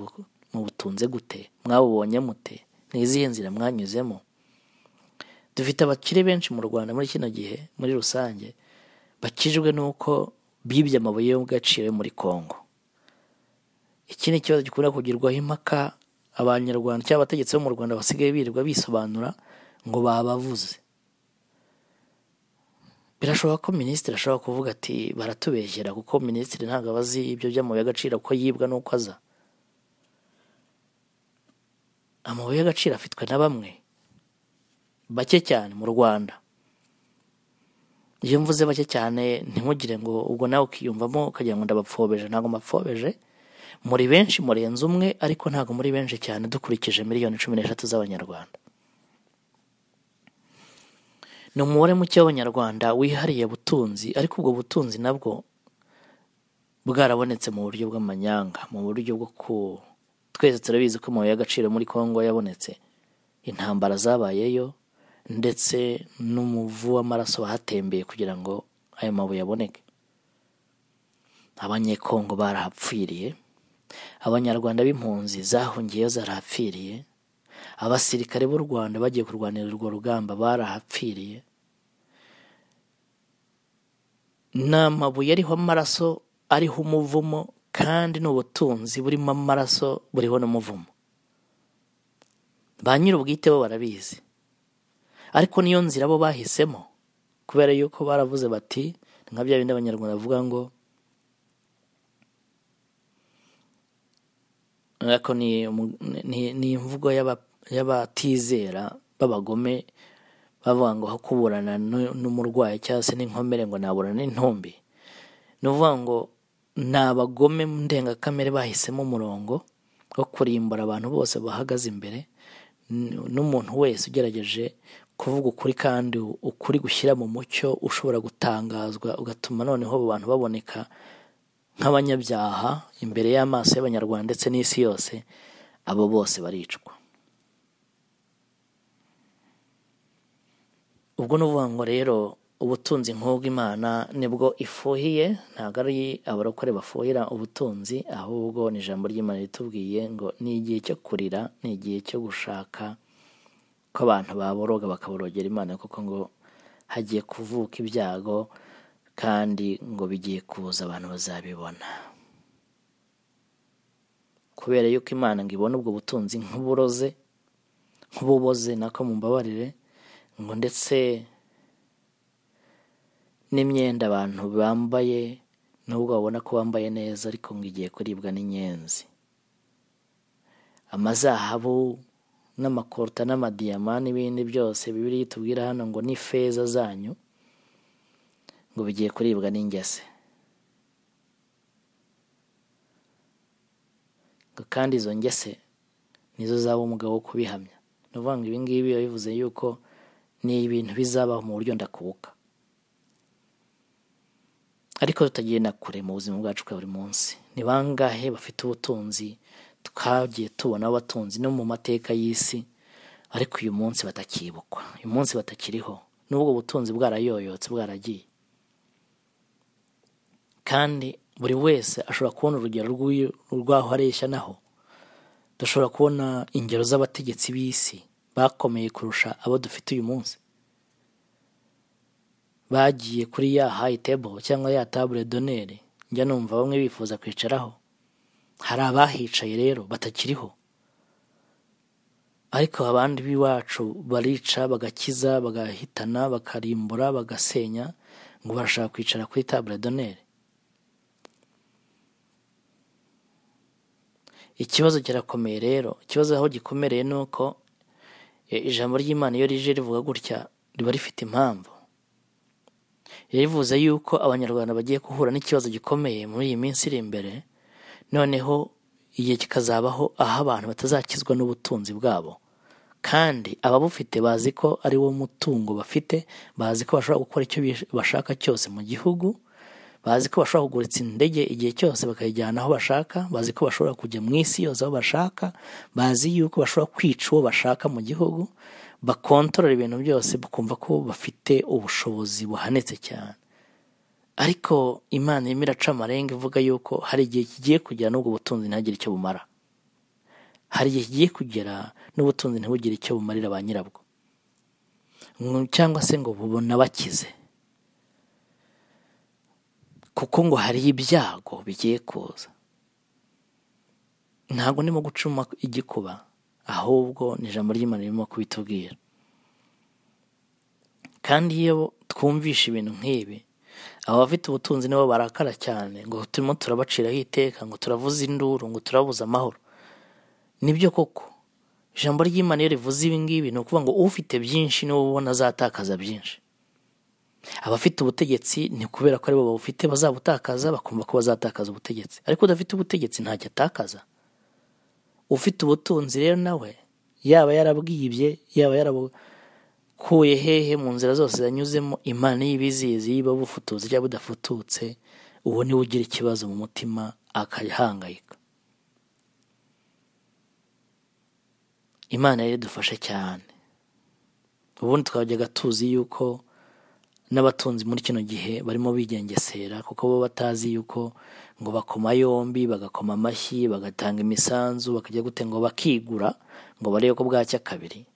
butunze gute mwabubonye mute ni izihe nzira mwanyuzemo dufite abakire benshi mu rwanda muri kino gihe muri rusange bakijwe n'uko bibye amabuye y'ubwaciro yo muri congo iki ni ikibazo gikunda kugirwaho impaka abanyarwanda cyangwa abategetsi bo mu rwanda basigaye birirwa bisobanura ngo babavuze birashoboka ko minisitiri ashobora kuvuga ati baratubeshyera kuko minisitiri ntabwo aba azi ibyo by'amabuye y'agaciro ko yibwa n'uko aza amabuye y'agaciro afitwe na bamwe bake cyane mu rwanda iyo mvuze bake cyane ntimugire ngo ubwo nawe ukiyumvamo ukagira ngo ndabapfobeje ntabwo mbapfobeje muri benshi murenze umwe ariko ntabwo muri benshi cyane dukurikije miliyoni cumi n'eshatu z'abanyarwanda ni umubare muke w'abanyarwanda wihariye butunzi ariko ubwo butunzi nabwo bwarabonetse mu buryo bw'amanyanga mu buryo bwo ku twese turabizi ko amabuye y'agaciro muri congo yabonetse intambara zabayeyo ndetse n'umuvu w'amaraso bahatembeye kugira ngo ayo mabuye aboneke abanyekongo barahapfiriye abanyarwanda b'impunzi zahungiyeyo zarahapfiriye abasirikare b'u rwanda bagiye kurwanira urwo rugamba barahapfiriye ni amabuye ariho amaraso ariho umuvumo kandi ni ubutunzi burimo amaraso buriho n'umuvumo ba nyir'ubwite bo barabizi ariko niyo nzira bo bahisemo kubera yuko baravuze bati nka bya bindi abanyarwanda bavuga ngo ariko ni umu- ni- ni imvugo y'aba- y'abatizera b'abagome bavuga ngo aho kuburana n'u- n'umurwayi cyangwa se n'inkomere ngo naburana n'intumbi ni ukuvuga ngo ni abagome mu ndengakamere bahisemo umurongo wo kurimbura abantu bose bahagaze imbere n- n'umuntu wese ugerageje kuvuga ukuri kandi ukuri gushyira mu mucyo ushobora gutangazwa ugatuma noneho abo bantu baboneka nk'abanyabyaha imbere y'amaso y'abanyarwanda ndetse n'isi yose abo bose baricwa ubwo ni ukuvuga ngo rero ubutunzi nk'ubwo imana nibwo ifuhiye ntabwo ari abarokore bafuhira ubutunzi ahubwo ni ijambo ry'imana ritubwiye ngo ni igihe cyo kurira ni igihe cyo gushaka ko abantu baboroga bakaborogera imana kuko ngo hagiye kuvuka ibyago kandi ngo bigiye kuza abantu bazabibona kubera yuko imana ngo ibona ubwo butunzi nk'uburoze nk'ububoze nako mumbabarire ngo ndetse n'imyenda abantu bambaye nubwo babona ko bambaye neza ariko ngo igiye kuribwa n'inyenzi amazahabu n'amakorota n'amadiyama n'ibindi byose bibiri tubwira hano ngo ni feza zanyu ngo bigiye kuribwa n'ingese ngo kandi izo ngese nizo zaba umugabo wo kubihamya ni ukuvuga ngo ibi ngibi biba bivuze yuko ni ibintu bizabaho mu buryo ndakubuka ariko tutagiye na kure mu buzima bwacu bwa buri munsi ni bangahe bafite ubutunzi twagiye tubona abatunzi no mu mateka y'isi ariko uyu munsi batakibukwa uyu munsi batakiriho n'ubwo butunzi bwarayoyotse bwaragiye kandi buri wese ashobora kubona urugero rw'uyu- rw'aho areshya naho dushobora kubona ingero z'abategetsi b'isi bakomeye kurusha abo dufite uyu munsi bagiye kuri ya hayi tebo cyangwa ya tabure donere njya numva bamwe bifuza kwicaraho hari abahicaye rero batakiriho ariko abandi b'iwacu barica bagakiza bagahitana bakarimbura bagasenya ngo barashaka kwicara kuri tabure donere ikibazo kirakomeye rero ikibazo aho gikomereye ni uko e, ijambo ry'imana iyo rije rivuga gutya riba rifite impamvu rivuze yuko abanyarwanda bagiye guhura n'ikibazo gikomeye muri iyi minsi iri imbere noneho igihe kikazabaho aho abantu batazakizwa n'ubutunzi bwabo kandi ababufite bazi ko ari wo mutungo bafite bazi ko bashobora gukora icyo bish- bashaka cyose mu gihugu bazi ko bashobora kuguritsa indege igihe cyose bakayijyana aho bashaka bazi ko bashobora kujya mu isi yose aho bashaka bazi yuko bashobora kwica uwo bashaka mu gihugu bakontorora ibintu byose bakumva ko bafite ubushobozi buhanitse cyane ariko imana irimo iraca amarenga ivuga yuko hari igihe kigiye kugera n'ubwo butunzi ntihagire icyo bumara hari igihe kigiye kugera n'ubutunzi ntibugire icyo bumarira ba nyirabwo Ngo- cyangwa se ngo bubona bakize kuko ngo hari ibyago bigiye kuza ntabwo ndimo gucuma igikuba ahubwo ni ijambo ry'imana ririmo kubitubwira kandi iyo twumvishe ibintu nk'ibi aba bafite ubutunzi nibo barakara cyane ngo turimo turabaciraho iteka ngo turavuza induru ngo turabuza amahoro nibyo koko ijambo ry'imana iyo rivuze ibi ngibi ni ukuvuga ngo ufite byinshi niwe ubona azatakaza byinshi abafite ubutegetsi ni kubera ko aribo babufite bazabutakaza bakumva ko bazatakaza ubutegetsi ariko udafite ubutegetsi ntacyo atakaza ufite ubutunzi rero nawe yaba yarabwibye yaba yarabukuye hehe mu nzira zose yanyuzemo imana y'ibizizi yiba bufutuzi cyangwa budafututse uwo niwe ugira ikibazo mu mutima akahangayika imana rero idufashe cyane ubundi twajyaga tuzi yuko n'abatunzi muri kino gihe barimo bigengesera kuko bo batazi yuko ngo bakoma yombi bagakoma amashyi bagatanga imisanzu bakajya gute ngo bakigura ngo barebe ko bwacya kabiri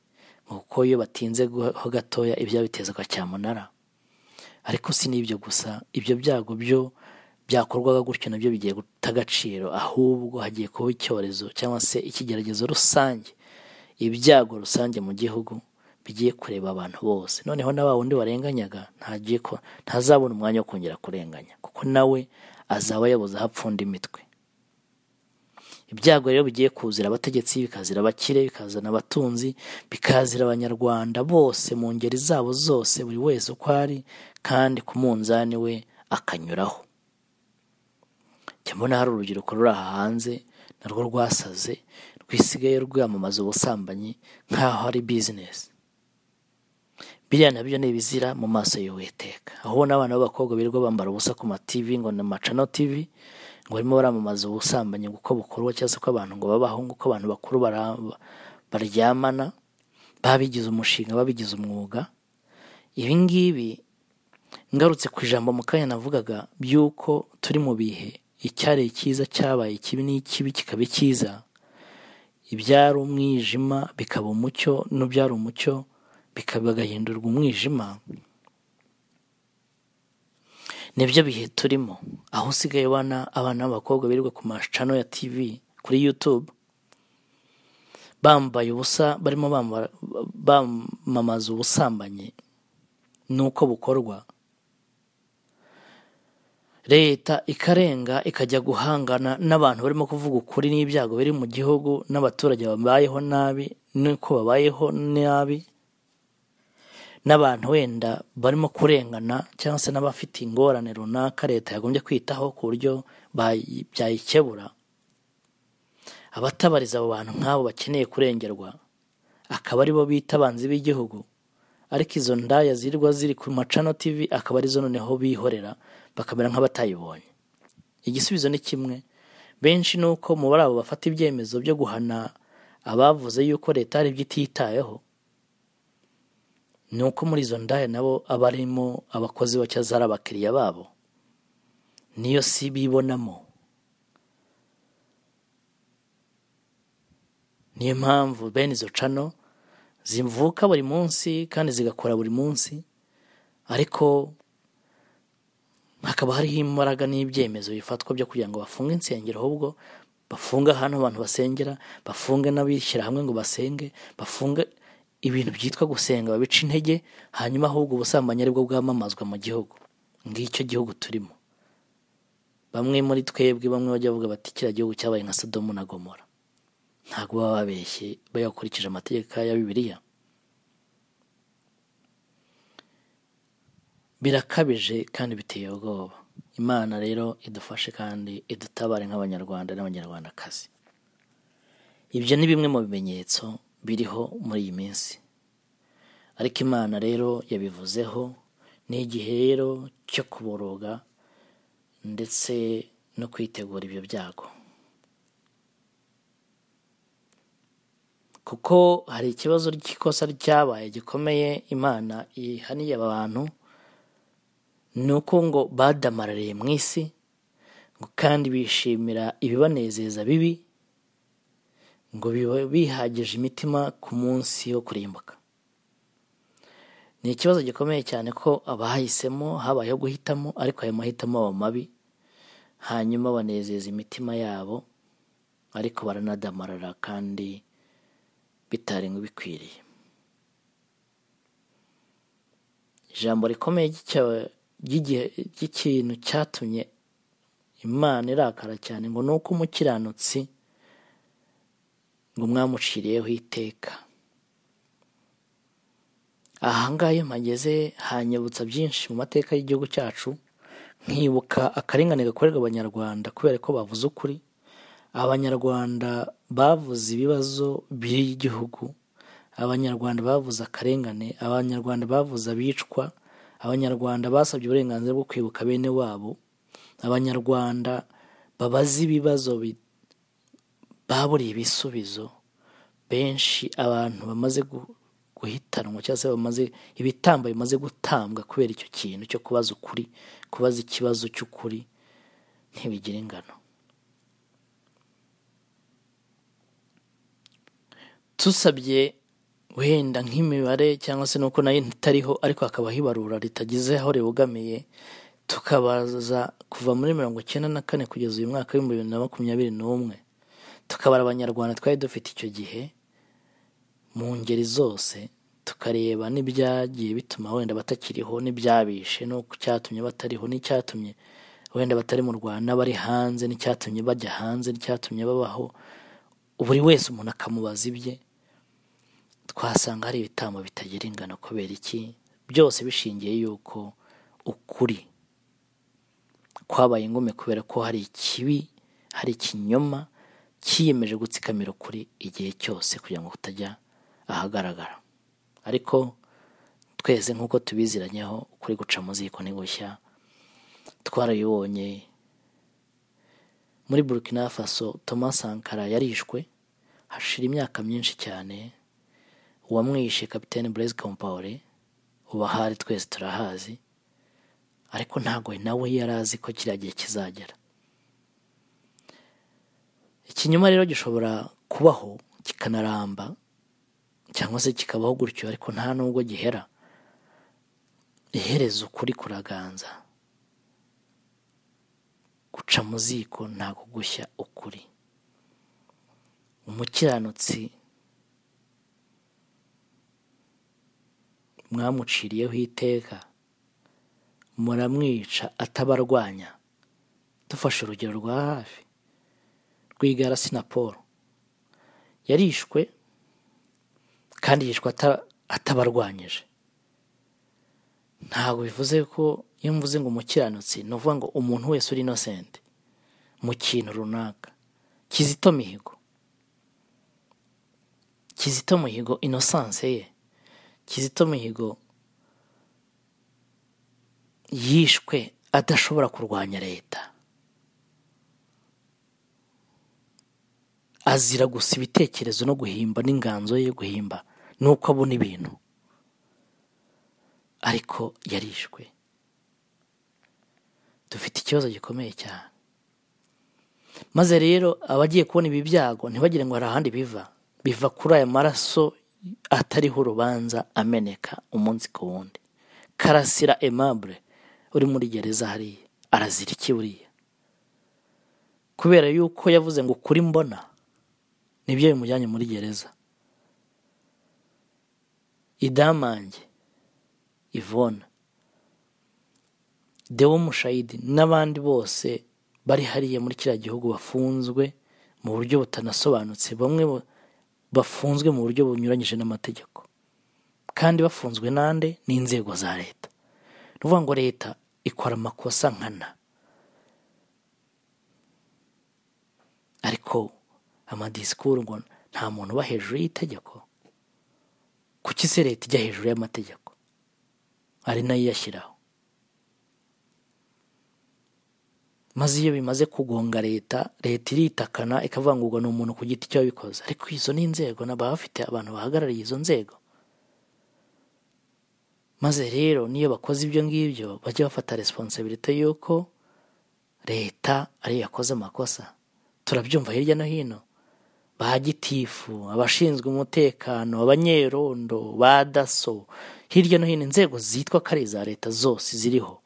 ngo kuko iyo batinze gu- ho gatoya ibya bitezwa cyamunara ariko si n'ibyo gusa ibyo byago byo byakorwaga gutyo nabyo bigiye guta agaciro ahubwo hagiye kuba icyorezo cyangwa se ikigeragezo rusange ibyago rusange mu gihugu bigiye kureba abantu bose noneho na wa wundi warenganyaga ntagiye ko ntazabona umwanya wo kongera kurenganya kuko nawe azaba yabuze aho apfunda imitwe ibyago rero bigiye kuzira abategetsi bikazira abakire bikazana abatunzi bikazira abanyarwanda bose mu ngeri zabo zose buri wese uko ari kandi ku munzani we akanyuraho njya mbona hari urubyiruko ruri aha hanze narwo rwasaze rwisigaye rwamamaza ubusambanyi nk'aho ari bizinesi biriya nabyo ni ibizira mu maso y'uwiteka aho ubona abana b'abakobwa birirwa bambara ubusa ku mativi ngo ni amacano tivi ngo barimo baramamaza ubusambanyi uko bukorwa cyangwa se uko abantu ngo babaho uko abantu bakuru bara- baryamana babigize umushinga babigize umwuga ibi ngibi ngarutse ku ijambo mu kanya navugaga by'uko turi mu bihe icyari cyiza cyabaye ikibi n'ikibi kikaba icyiza ibyari umwijima bikaba umucyo n'ubyari umucyo bikaba agahindurwa umwijima nibyo bihe turimo aho usigaye ubona abana b'abakobwa birirwa ku macano ya tv kuri youtube bambaye ubusa barimo bambara- bamamaza ubusambanyi n'uko bukorwa leta ikarenga ikajya guhangana n'abantu barimo kuvuga ukuri n'ibyago biri mu gihugu n'abaturage babayeho nabi n'uko babayeho nabi n'abantu wenda barimo kurengana cyangwa se n'abafite ingorane runaka leta yagombye kwitaho ku buryo bayi- byayikebura abatabariza abo bantu nk'abo bakeneye kurengerwa akaba aribo bita abanzi b'igihugu ariko izo ndaya zirirwa ziri ku macano tv akaba arizo noneho bihorera bakamera nk'abatayibonye igisubizo ni kimwe benshi ni uko mu bari abo bafata ibyemezo byo guhana abavuze yuko leta hari ibyo ititayeho ni uko muri izo ndaya nabo aba arimo abakozi bacya zari abakiriya babo niyo si bibonamo niyo mpamvu bene izo cano zivuka buri munsi kandi zigakora buri munsi ariko hakaba hariho imbaraga n'ibyemezo bifatwa byo kugira ngo bafunge insengero ahubwo bafunge ahantu abantu basengera bafunge n'abishyira hamwe ngo basenge bafunge ibintu byitwa gusenga babica intege hanyuma ahubwo ubusambanyi aribwo bwamamazwa mu gihugu ngicyo gihugu turimo bamwe muri twebwe bamwe bajya bavuga bati kiriya gihugu cyabaye nka sodomu na gomora ntabwo baba babeshye bayakurikije amategeko ya bibiliya birakabije kandi biteye ubwoba imana rero idufashe kandi idutabare nk'abanyarwanda n'abanyarwandakazi ibyo ni bimwe mu bimenyetso biriho muri iyi minsi ariko imana rero yabivuzeho ni igihe rero cyo kuboroga ndetse no kwitegura ibyo byago kuko hari ikibazo cy'ikosa ryabaye gikomeye imana ihaniye aba bantu ni uko ngo badamarariye mu isi ngo kandi bishimira ibibanezeza bibi ngo biba bihagije imitima ku munsi wo kurimbuka ni ikibazo gikomeye cyane ko abahisemo habayeho guhitamo ariko ayo mahitamo aba mabi hanyuma banezeza imitima yabo ariko baranadamarara kandi bitarenga bikwiriye ijambo rikomeye ry'icya- ry'igihe- ry'ikintu cyatumye imana irakara cyane ngo ni uko umukiranutsi ngo mwamuciriyeho iteka ahangaha iyo mpageze hanyibutsa byinshi mu mateka y'igihugu cyacu nkibuka akarengane gakorerwa abanyarwanda kubera ko bavuze ukuri abanyarwanda bavuze ibibazo by'igihugu abanyarwanda bavuze akarengane abanyarwanda bavuze abicwa abanyarwanda basabye uburenganzira bwo kwibuka bene wabo abanyarwanda babaza ibibazo bi- baburiye ibisubizo benshi abantu bamaze gu- guhitanwa cyangwa se bamaze ibitambo bimaze gutambwa kubera icyo kintu cyo kubaza ukuri kubaza ikibazo cy'ukuri ntibigira ingano tusabye wenda nk'imibare cyangwa se nuko nayo itariho ariko hakaba hibarura ritagize aho ribogamiye tukabaza kuva muri mirongo icyenda na kane kugeza uyu mwaka w'ibihumbi bibiri na makumyabiri n'umwe tukabara abanyarwanda twari dufite icyo gihe mu ngeri zose tukareba n'ibyagiye bituma wenda batakiriho n'ibyabishe n'uko cyatumye batariho n'icyatumye wenda batari mu rwanda bari hanze n'icyatumye bajya hanze n'icyatumye babaho buri wese umuntu akamubaza ibye twasanga hari ibitambo bitagira ingano kubera iki byose bishingiye yuko ukuri kwabaye ingume kubera ko hari ikibi hari ikinyoma cyiyemeje gutsikamira ukuri igihe cyose kugira ngo kutajya ahagaragara ariko twese nk'uko tubiziranyeho ukuri guca mu ziko ni gushya twarabibonye muri burkina faso Thomas sankara yarishwe hashira imyaka myinshi cyane uwamwishe kapitene blaise compaore ubu ahari twese turahazi ariko ntabwo nawe yari azi ko kiriya gihe kizagera ikinyoma rero gishobora kubaho kikanaramba cyangwa se kikabaho gutyo ariko nta nubwo gihera iherezo ukuri kuraganza guca mu ziko nta kugushya ukuri umukiranutsi mwamuciriyeho iteka muramwica atabarwanya dufashe urugero rwa hafi rwigara sinaporo yarishwe kandi yishwe ata- atabarwanyije ntabwo bivuze ko iyo mvuze ngo umukiranutsi ni ukuvuga ngo umuntu wese uri inosenti mu kintu runaka kizito mihigo kizito mihigo inosanse ye kizito mihigo yishwe adashobora kurwanya leta azira gusa ibitekerezo no guhimba n'inganzo ye yo guhimba nuko abona ibintu ariko yarishwe dufite ikibazo gikomeye cyane maze rero abagiye kubona ibi byago ntibagire ngo hari ahandi biva biva kuri aya maraso atariho urubanza ameneka umunsi ku wundi karasira aimable uri muri gereza hariya arazira iki buriya kubera yuko yavuze ngo ukuri mbona nibyo bimujyanye muri gereza idamange ivona dewo mushayidi n'abandi bose bari hariya muri kiriya gihugu bafunzwe mu buryo butanasobanutse bamwe bo- bafunzwe mu buryo bunyuranyije n'amategeko kandi bafunzwe n'ande n'inzego za leta ni ukuvuga ngo leta ikora amakosa nkana ariko amadisikuru ngo nta muntu uba hejuru y'itegeko kuki se leta ijya hejuru y'amategeko ari nayo iyashyiraho maze iyo bimaze kugonga leta leta iritakana ikavuga ngo ubwo ni umuntu ku giti cye wabikoze ariko izo ni inzego na baba bafite abantu bahagarariye izo nzego maze rero n'iyo bakoze ibyo ngibyo bajya bafata responsabilite y'uko leta ariyo yakoze amakosa turabyumva hirya no hino ba gitifu abashinzwe umutekano abanyerondo ba daso hirya no hino inzego zitwa ko ari iza leta zose ziriho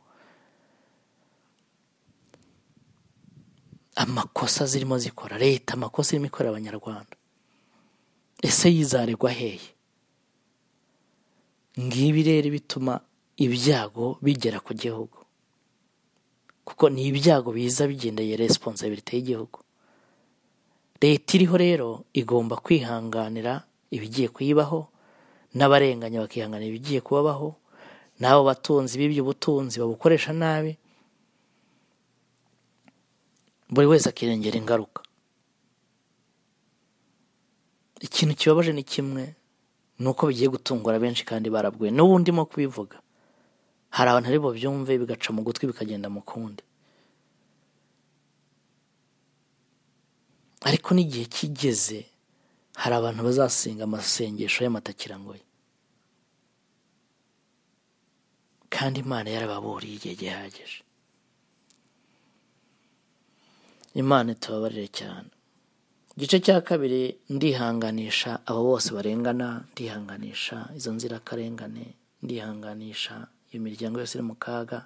amakosa zirimo zikora leta amakosa irimo ikorera abanyarwanda ese yizaregwa hehe ngibi rero bituma ibyago bigera ku gihugu kuko ni ibyago biza bigendeye responsabilite y'igihugu leta iriho rero igomba kwihanganira ibigiye kuyibaho n'abarenganya bakihanganira ibigiye kubabaho n'abo batunzi b'ibyo butunzi babukoresha nabi buri wese akirengera ingaruka ikintu kibabaje ni kimwe ni uko bigiye gutungura benshi kandi barabwiwe n'ubundi mo kubivuga hari abantu ari bubyumve bigaca mu gutwi bikagenda mu kundi ariko n'igihe kigeze hari abantu bazasenga amasengesho y'amatakirangoye kandi imana yarababuriye igihe gihagije imana itubabarire cyane igice cya kabiri ndihanganisha abo bose barengana ndihanganisha izo nzirakarengane ndihanganisha iyo miryango yose iri mu kaga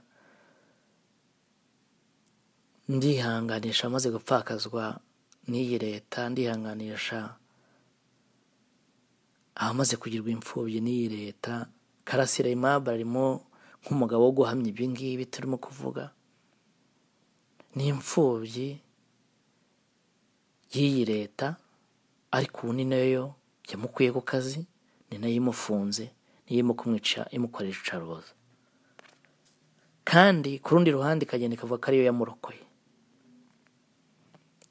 ndihanganisha amaze gupfakazwa n'iyi leta ndihanganisha abamaze kugirwa imfubyi n'iyi leta karasira imabara arimo nk'umugabo wo guhamya ibingibi turimo kuvuga n'imfubyi y'iyi leta ariko ubu ni nayo yamukuye ku kazi ni nayo imufunze niyo irimo kumwica imukoresha icarubozo kandi ku rundi ruhande ikagenda ikavuga ko ariyo yamurokoye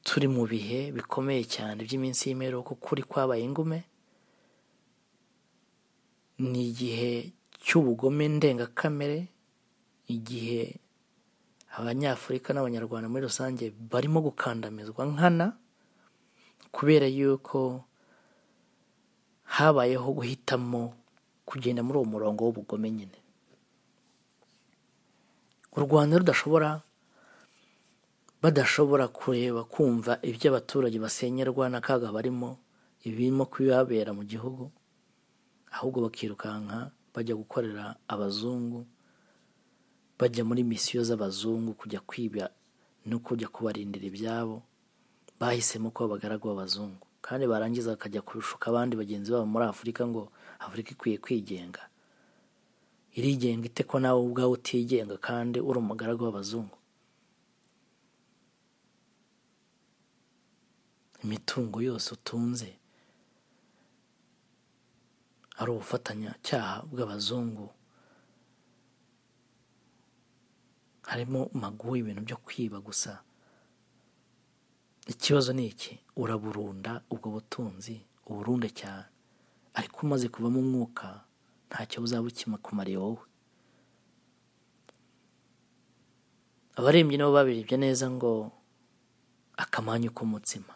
turi mu bihe bikomeye cyane by'iminsi y'imperuka kuri kwabaye ingume ni igihe cy'ubugome ndengakamere igihe abanyafurika n'abanyarwanda muri rusange barimo gukandamizwa nkana kubera yuko habayeho guhitamo kugenda muri uwo murongo w'ubugome nyine u rwanda rudashobora badashobora kureba kumva ibyo abaturage basenyerwa n'akaga barimo ibirimo kubibabera mu gihugu ahubwo bakirukanka bajya gukorera abazungu bajya muri misiyo z'abazungu kujya kwiba no kujya kubarindira ibyabo bahisemo ko abagaragu b'abazungu kandi barangiza bakajya kurushuka abandi bagenzi babo muri afurika ngo afurika ikwiye kwigenga irigenga ite ko nawe ubwawe utigenga kandi uri umugaragu w'abazungu imitungo yose utunze ari ubufatanyacyaha bw'abazungu harimo maguha ibintu byo kwiba gusa ikibazo ni iki uraburunda ubwo butunzi uburunde cyane ariko umaze kuvamo umwuka ntacyo buzaba bukimukumariye wowe abarembyi nabo babirebye neza ngo akamanyu k'umutsima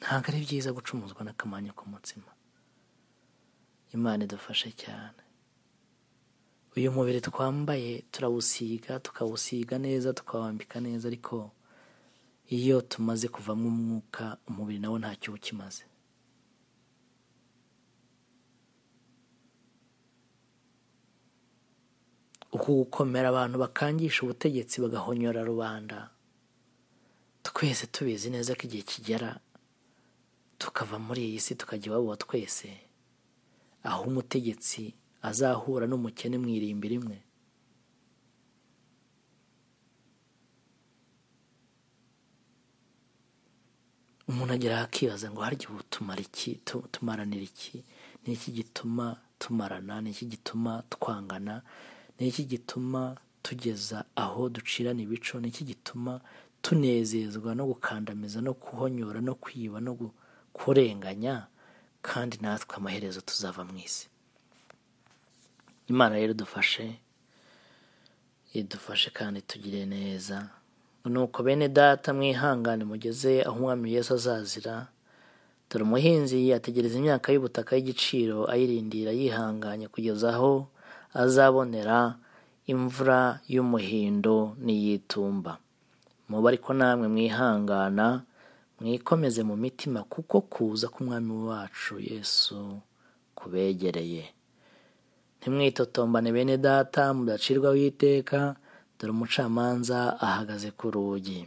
ntabwo ari byiza gucumuzwa n'akamanyu k'umutsima imana idufashe cyane uyu mubiri twambaye turawusiga tukawusiga neza tukawambika neza ariko iyo tumaze kuvamo umwuka umubiri nawo ntacyo uba ukimaze uku gukomera abantu bakangisha ubutegetsi bagahonyora rubanda twese tubizi neza ko igihe kigera tukava muri iyi si tukajya iwabo twese aho umutegetsi azahura n'umukene mu irimbi rimwe umuntu agera akibaza ngo harya ubu tumara iki tu- tumaranira iki ni iki gituma tumarana ni iki gituma twangana ni iki gituma tugeza aho ducirana ibico ni iki gituma tunezezwa no gukandamiza no kuhonyora no kwiba no gu- kurenganya kandi natwe amaherezo tuzava mu isi imana rero idufashe idufashe kandi tugire neza nuko bene data mwihangane mugeze aho umwami Yesu azazira dore umuhinzi ategereza imyaka y'ubutaka y'igiciro ayirindira yihanganye kugeza aho azabonera imvura y'umuhindo n'iyitumba muba ariko namwe mwihangana mwikomeze mu mitima kuko kuza k'umwami wacu yesu kubegereye ntimwitotombane bene data mudacirwaho iteka dore umucamanza ahagaze ku rugi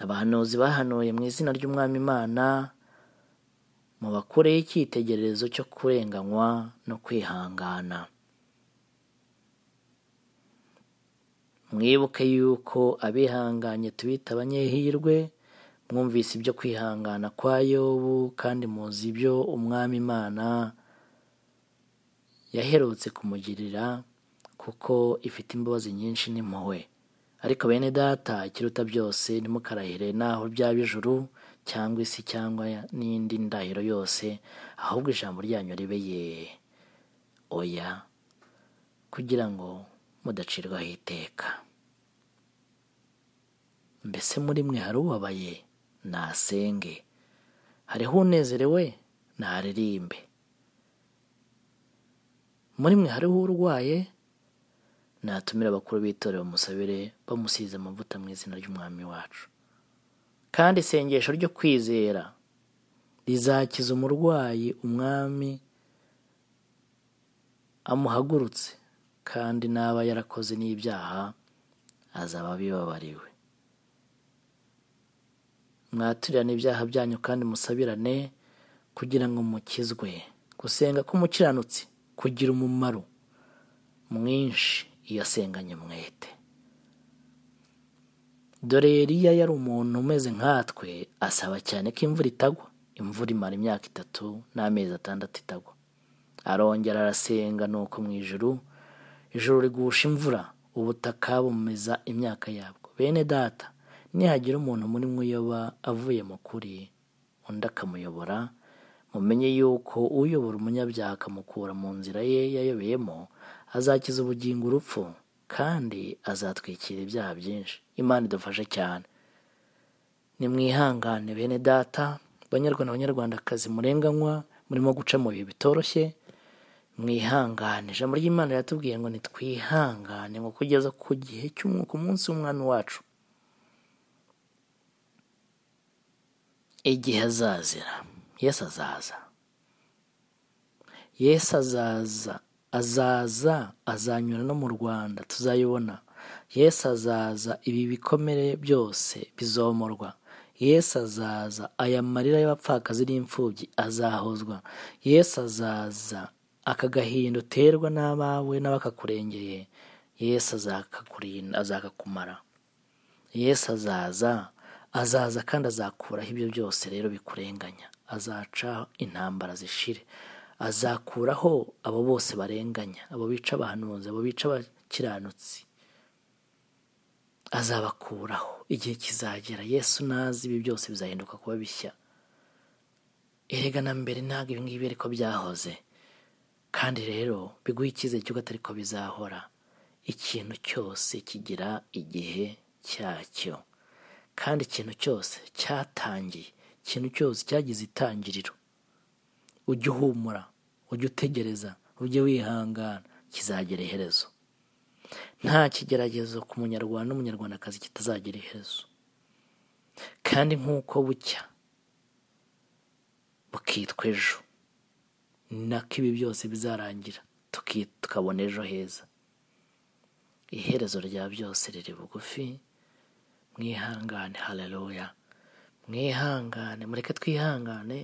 abahanuzi bahanuye mu izina ry'umwami imana mubakureho icyitegererezo cyo kurenganywa no kwihangana mwibuke yuko abihanganye tubita abanyehirwe mwumvise ibyo kwihangana kwa yobu kandi muzi ibyo umwami imana yaherutse kumugirira kuko ifite imbabazi nyinshi n'impuhwe ariko bene data ikiruta byose ntimukarahire naho byaba ijuru cyangwa isi cyangwa n'indi ndahiro yose ahubwo ijambo ryanyu ribe ye oya kugira ngo mudacirwaho iteka mbese muri mwe hari ubabaye nasenge hariho unezerewe naririmbe muri mwe hariho urwaye natumire abakuru b'itorero musabire bamusize amavuta mu izina ry'umwami wacu kandi isengesho ryo kwizera rizakiza umurwayi umwami amuhagurutse kandi n'aba yarakoze n'ibyaha azaba abibabariwe mwaturane ibyaha byanyu kandi musabirane kugira ngo mukizwe gusenga k'umukiranutsi kugira umumaro mwinshi iyo asenganye umwete dore Eliya yari umuntu umeze nkatwe asaba cyane ko imvura itagwa imvura imara imyaka itatu n'amezi atandatu itagwa arongera arasenga nuko mu ijuru ijuru rigusha imvura ubutaka bumeza imyaka yabwo bene data nihagira umuntu muri mwe uyoba avuye mu kuri undi akamuyobora mumenye yuko uyobora umunyabyaha akamukura mu nzira ye yayobeyemo azakiza ubugingo urupfu kandi azatwikira ibyaha byinshi imana idufashe cyane nimwihangane bene data banyarwanda banyarwandakazi murenganywa murimo guca mu bihe bitoroshye mwihangane ijambo ry'imana riratubwiye ngo nitwihangane ngo kugeza ku gihe cy'umwuka umunsi w'umwami wacu igihe azazira yesu azaza yesu azaza azaza azanyura no mu rwanda tuzayibona yesu azaza ibi bikomere byose bizomorwa yesu azaza aya marira y'abapfakazi n'imfubyi azahozwa yesu azaza aka gahinda uterwa n'abawe n'abakakurengeye yesu azakakurinda azakakumara yesu azaza azaza kandi azakuraho ibyo byose rero bikurenganya azaca intambara zishire azakuraho abo bose barenganya abo bica abahanuzi abo bica abakiranutsi azabakuraho igihe kizagera yesu nazi ibi byose bizahinduka kuba bishya erega na mbere ntabwo ibi ngibi ariko byahoze kandi rero biguha icyizere cy'uko atari ko bizahora ikintu cyose kigira igihe cyacyo kandi ikintu cyose cyatangiye ikintu cyose cyagize itangiriro ujye uhumura ujye utegereza ujye wihangana kizagera iherezo nta kigeragezo ku munyarwanda n'umunyarwandakazi kitazagera iherezo kandi nk'uko bucya bukitwa ejo ni nako ibi byose bizarangira tuki- tukabona ejo heza iherezo rya byose riri bugufi mwihangane haleluya mwihangane mureke twihangane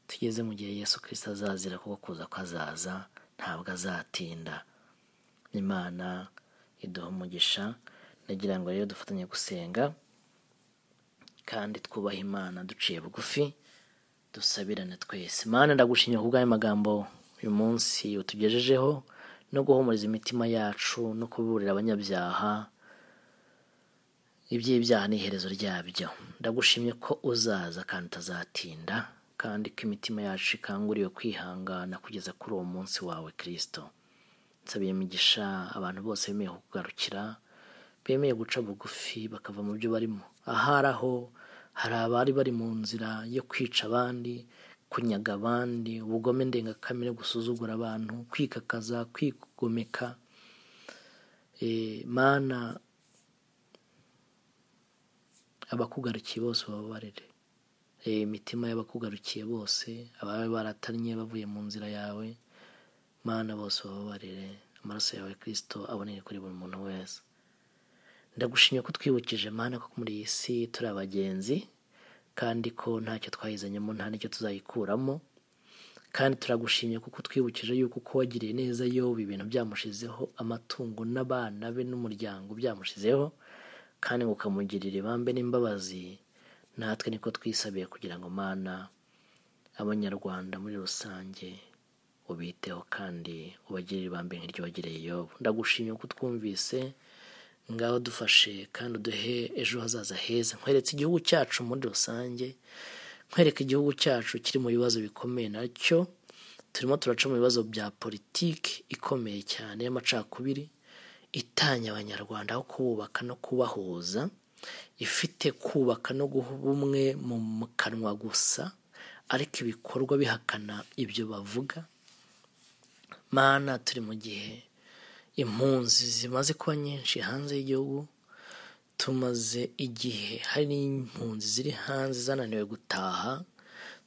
tugeze mu gihe yesu kirisita azazira kuko kuza ko azaza ntabwo azatinda imana iduha umugisha ndagira ngo rero dufatanye gusenga kandi twubaha imana duciye bugufi dusabirane twese mana ndagushimiye kubw'ayo magambo uyu munsi utugejejeho no guhumuriza imitima yacu no kuburira abanyabyaha iby'ibyaha ni iherezo ryabyo ndagushimye ko uzaza kandi utazatinda kandi ko imitima yacu ikanguriwe kwihangana kugeza kuri uwo munsi wawe kirisito nsabiye imigisha abantu bose bemeye kukugarukira bemeye guca bugufi bakava mu byo barimo ahari aho hari abari bari mu nzira yo kwica abandi kunyaga abandi ubugome ndengakamere gusuzugura abantu kwikakaza kwigomeka Eh, mana abakugarukiye bose ubabarire E, imitima y'abakugarukiye bose ababa baratannye bavuye mu nzira yawe mana bose ubabarire amaraso yawe kirisito aboneke kuri buri muntu wese ndagushimye ko twibukije mana ko muri iyi si turi abagenzi kandi ko ntacyo twayizanyemo nta n'icyo tuzayikuramo kandi turagushimye kuko twibukije yuko uko wagiriye neza yoba ibintu byamushizeho amatungo n'abana be n'umuryango byamushizeho kandi ngo ukamugirira ibambe n'imbabazi natwe niko twisabiye kugira ngo mana abanyarwanda muri rusange ubiteho kandi ubagirire ibambe nk'iryo wagereye yobu ndagushimye ko utwumvise ngaho dufashe kandi uduhe ejo hazaza heza nkweretse igihugu cyacu muri rusange nkwereka igihugu cyacu kiri mu bibazo bikomeye nacyo turimo turaca mu bibazo bya politiki ikomeye cyane y'amacakubiri itanya abanyarwanda aho kububaka no kubahuza ifite kubaka no guha ubumwe mu kanwa gusa ariko ibikorwa bihakana ibyo bavuga mana turi mu gihe impunzi zimaze kuba nyinshi hanze y'igihugu tumaze igihe hari n'impunzi ziri hanze zananiwe gutaha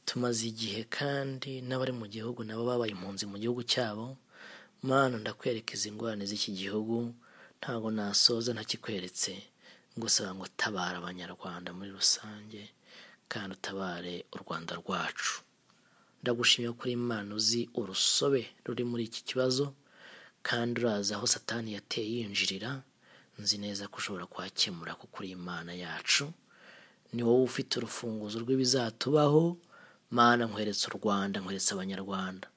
tumaze igihe kandi n'abari mu gihugu nabo babaye impunzi mu gihugu cyabo mana ndakwereka izi ngorane z'iki gihugu ntabwo nasoza ntakikweretse ngusaba ngo tabara abanyarwanda muri rusange kandi utabare u rwanda rwacu ndagushimira kuri imana uzi urusobe ruri muri iki kibazo kandi urazi aho satani yateye yinjirira nzi neza ko ushobora kuhakemura kuko uri imana yacu ni wowe ufite urufunguzo rw'ibizatubaho mana nkweretse u rwanda nkweretse abanyarwanda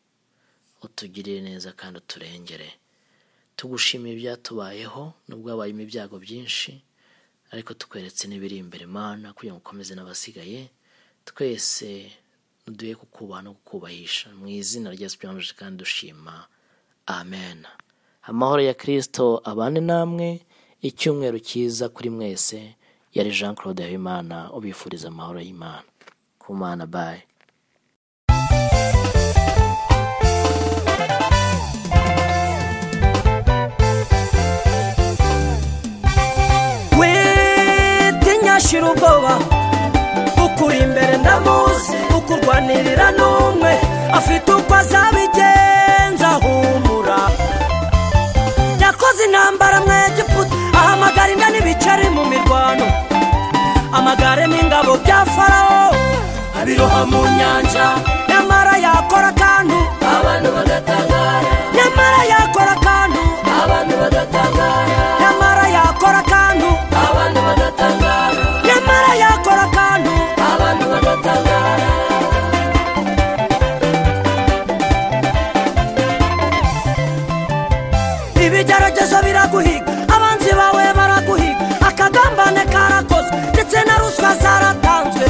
utugirire neza kandi uturengere tugushimiye ibyatubayeho nubwo habayemo ibyago byinshi ariko tukweretse n'ibiri imbere mana kugira ngo ukomeze n'abasigaye twese duhe kukubaha no kukubahisha mu izina rya sipiranije kandi dushima amen amahoro ya kirisito abane namwe icyumweru cyiza kuri mwese yari jean claude habimana ubifuriza amahoro y'imana ku mana bayi witinyashira ubwoba ukuri imbere ndamuzi ukurwanirira n'umwe afite uko azabigenza humura yakoze intambara mu egiputa ahamagara inda n'ibiceri mu mirwano amagare n'ingabo bya farawo abiroha mu nyanja nyamara yakora akantu abantu bagatangara nyamara yakora akantu abantu bagatangara nyamara yakora akantu abantu bagatangara nyamara yakora akantu abantu bagatangara ibigeragezo biraguhiga abanzi bawe baraguhiga akagambane karakozwe ndetse na ruswa zaratanzwe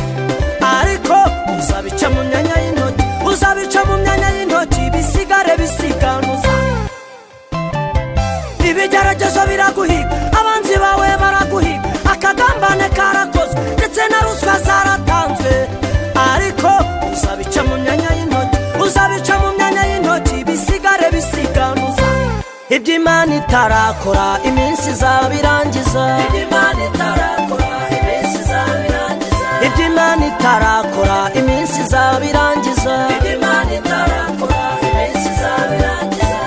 ariko uzabica mu myanya y'intoki uzabica mu myanya y'intoki bisigare bisiganuza ibigeragezo biraguhiga abanzi bawe baraguhiga akagambane karakozwe ndetse na ruswa zaratanzwe ariko uzabica mu myanya y'intoki uzabica mu myanya y'intoki bisigare bisiganuza ibyo imana itarakora iminsi izabirangiza ibyo imana itarakora iminsi izabirangiza ibyo imana itarakora iminsi izabirangiza ibyo imana itarakora iminsi izabirangiza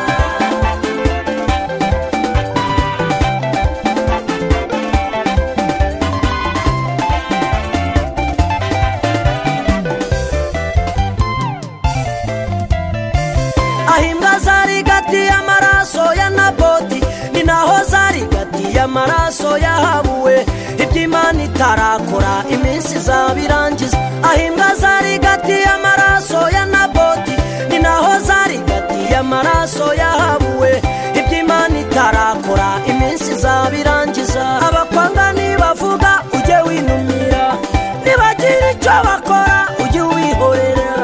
aho imbwa zari gati y'amaraso ya naboti ni naho zari gati y'amaraso yahabuwe ibyo imana itarakora iminsi izabirangiza aho imbwa zari gati y'amaraso ya naboti ni naho zari gati y'amaraso yahabuwe ibyo imana itarakora iminsi izabirangiza abakwanga nibavuga ujye winumira nibagira icyo bakora ujye wihorera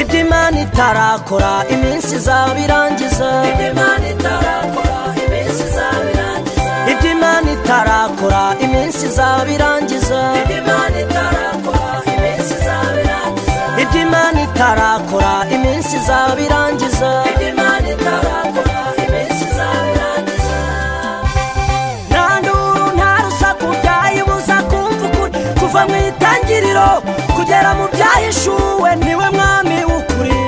ibyo imana itarakora iminsi izabirangiza ibyo imana itarakora iminsi izabirangiza ibyo imana itarakora iminsi izabirangiza ibyo imana itarakora iminsi izabirangiza ibyo imana itarakora iminsi izabirangiza ibyo imana itarakora iminsi izabirangiza nta nduru nta rusaku byayibuza kumva ukuri kuva mu itangiriro kugera mu byahishuwe niwe mwami w'ukuri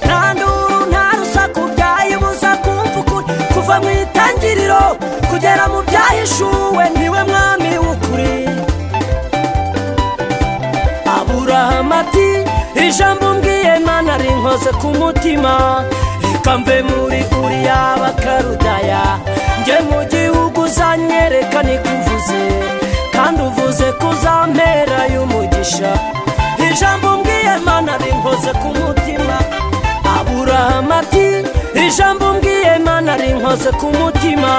nta nduru nta rusaku byayibuza kumva ukuri kuva mu itangiriro kugera mu byahishuwe niwe mwami w'ukuri aburahamu ati ijambo mbwiye mana rinkoze ku mutima reka mve muri uriya bakarudaya njye mu gihugu uzanyereka nikuvuze kandi uvuze ko uzampera y'umugisha ijambo mbwiye mana rinkoze ku mutima aburahamu ati ijambo mbwiye mana rinkoze ku mutima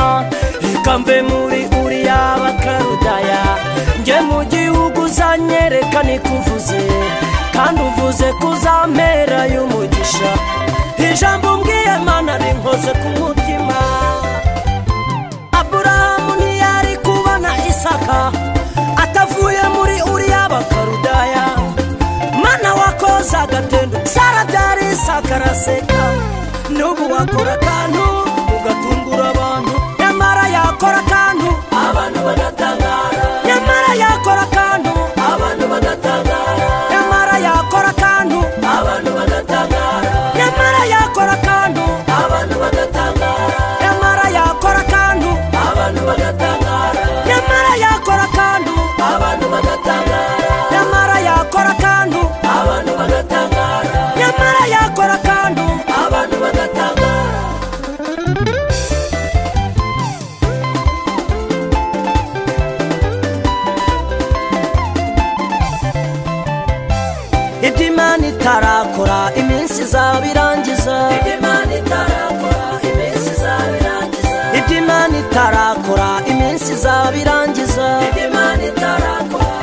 reka mve muri uriya bakarudaya njye mu gihugu uzanyereka nikuvuze kandi uvuze ko uzampera y'umugisha ijambo mbwiye mana rinkoze ku mutima aburahamu ntiyari kubona isaka atavuye muri uriya bakarudaya mana wakoze agatendo sara byari isaka araseka n'ubu wakora akantu ugatungura abantu nyamara yakora akantu abantu bagatangara nyamara yakora akantu abantu bagatangara nyamara yakora akantu abantu bagatangara nyamara yakora akantu abantu bagatangara nyamara yakora akantu abantu bagatangara nyamara yakora akantu abantu bagatangara nyamara yakora akantu abantu bagatangara nyamara yakora akantu abantu bagatangara iminsi izaba irangiza ibyo imana itarakora iminsi izaba irangiza ibyo imana itarakora iminsi izaba irangiza ibyo imana itarakora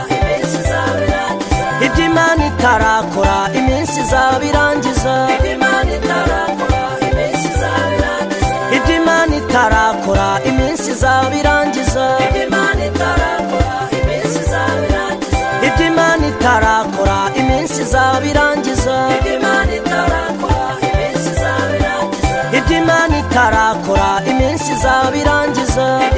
iminsi izaba irangiza ibyo imana itarakora iminsi izaba irangiza ibyo imana itarakora iminsi izaba irangiza ibyo imana itarakora iminsi izaba irangiza ibyo imana itarakora iminsi izaba irangiza ibyo ibyo imana itarakora iminsi izaba irangiza imana itarakora iminsi izaba irangiza ibyo imana itarakora iminsi izaba irangiza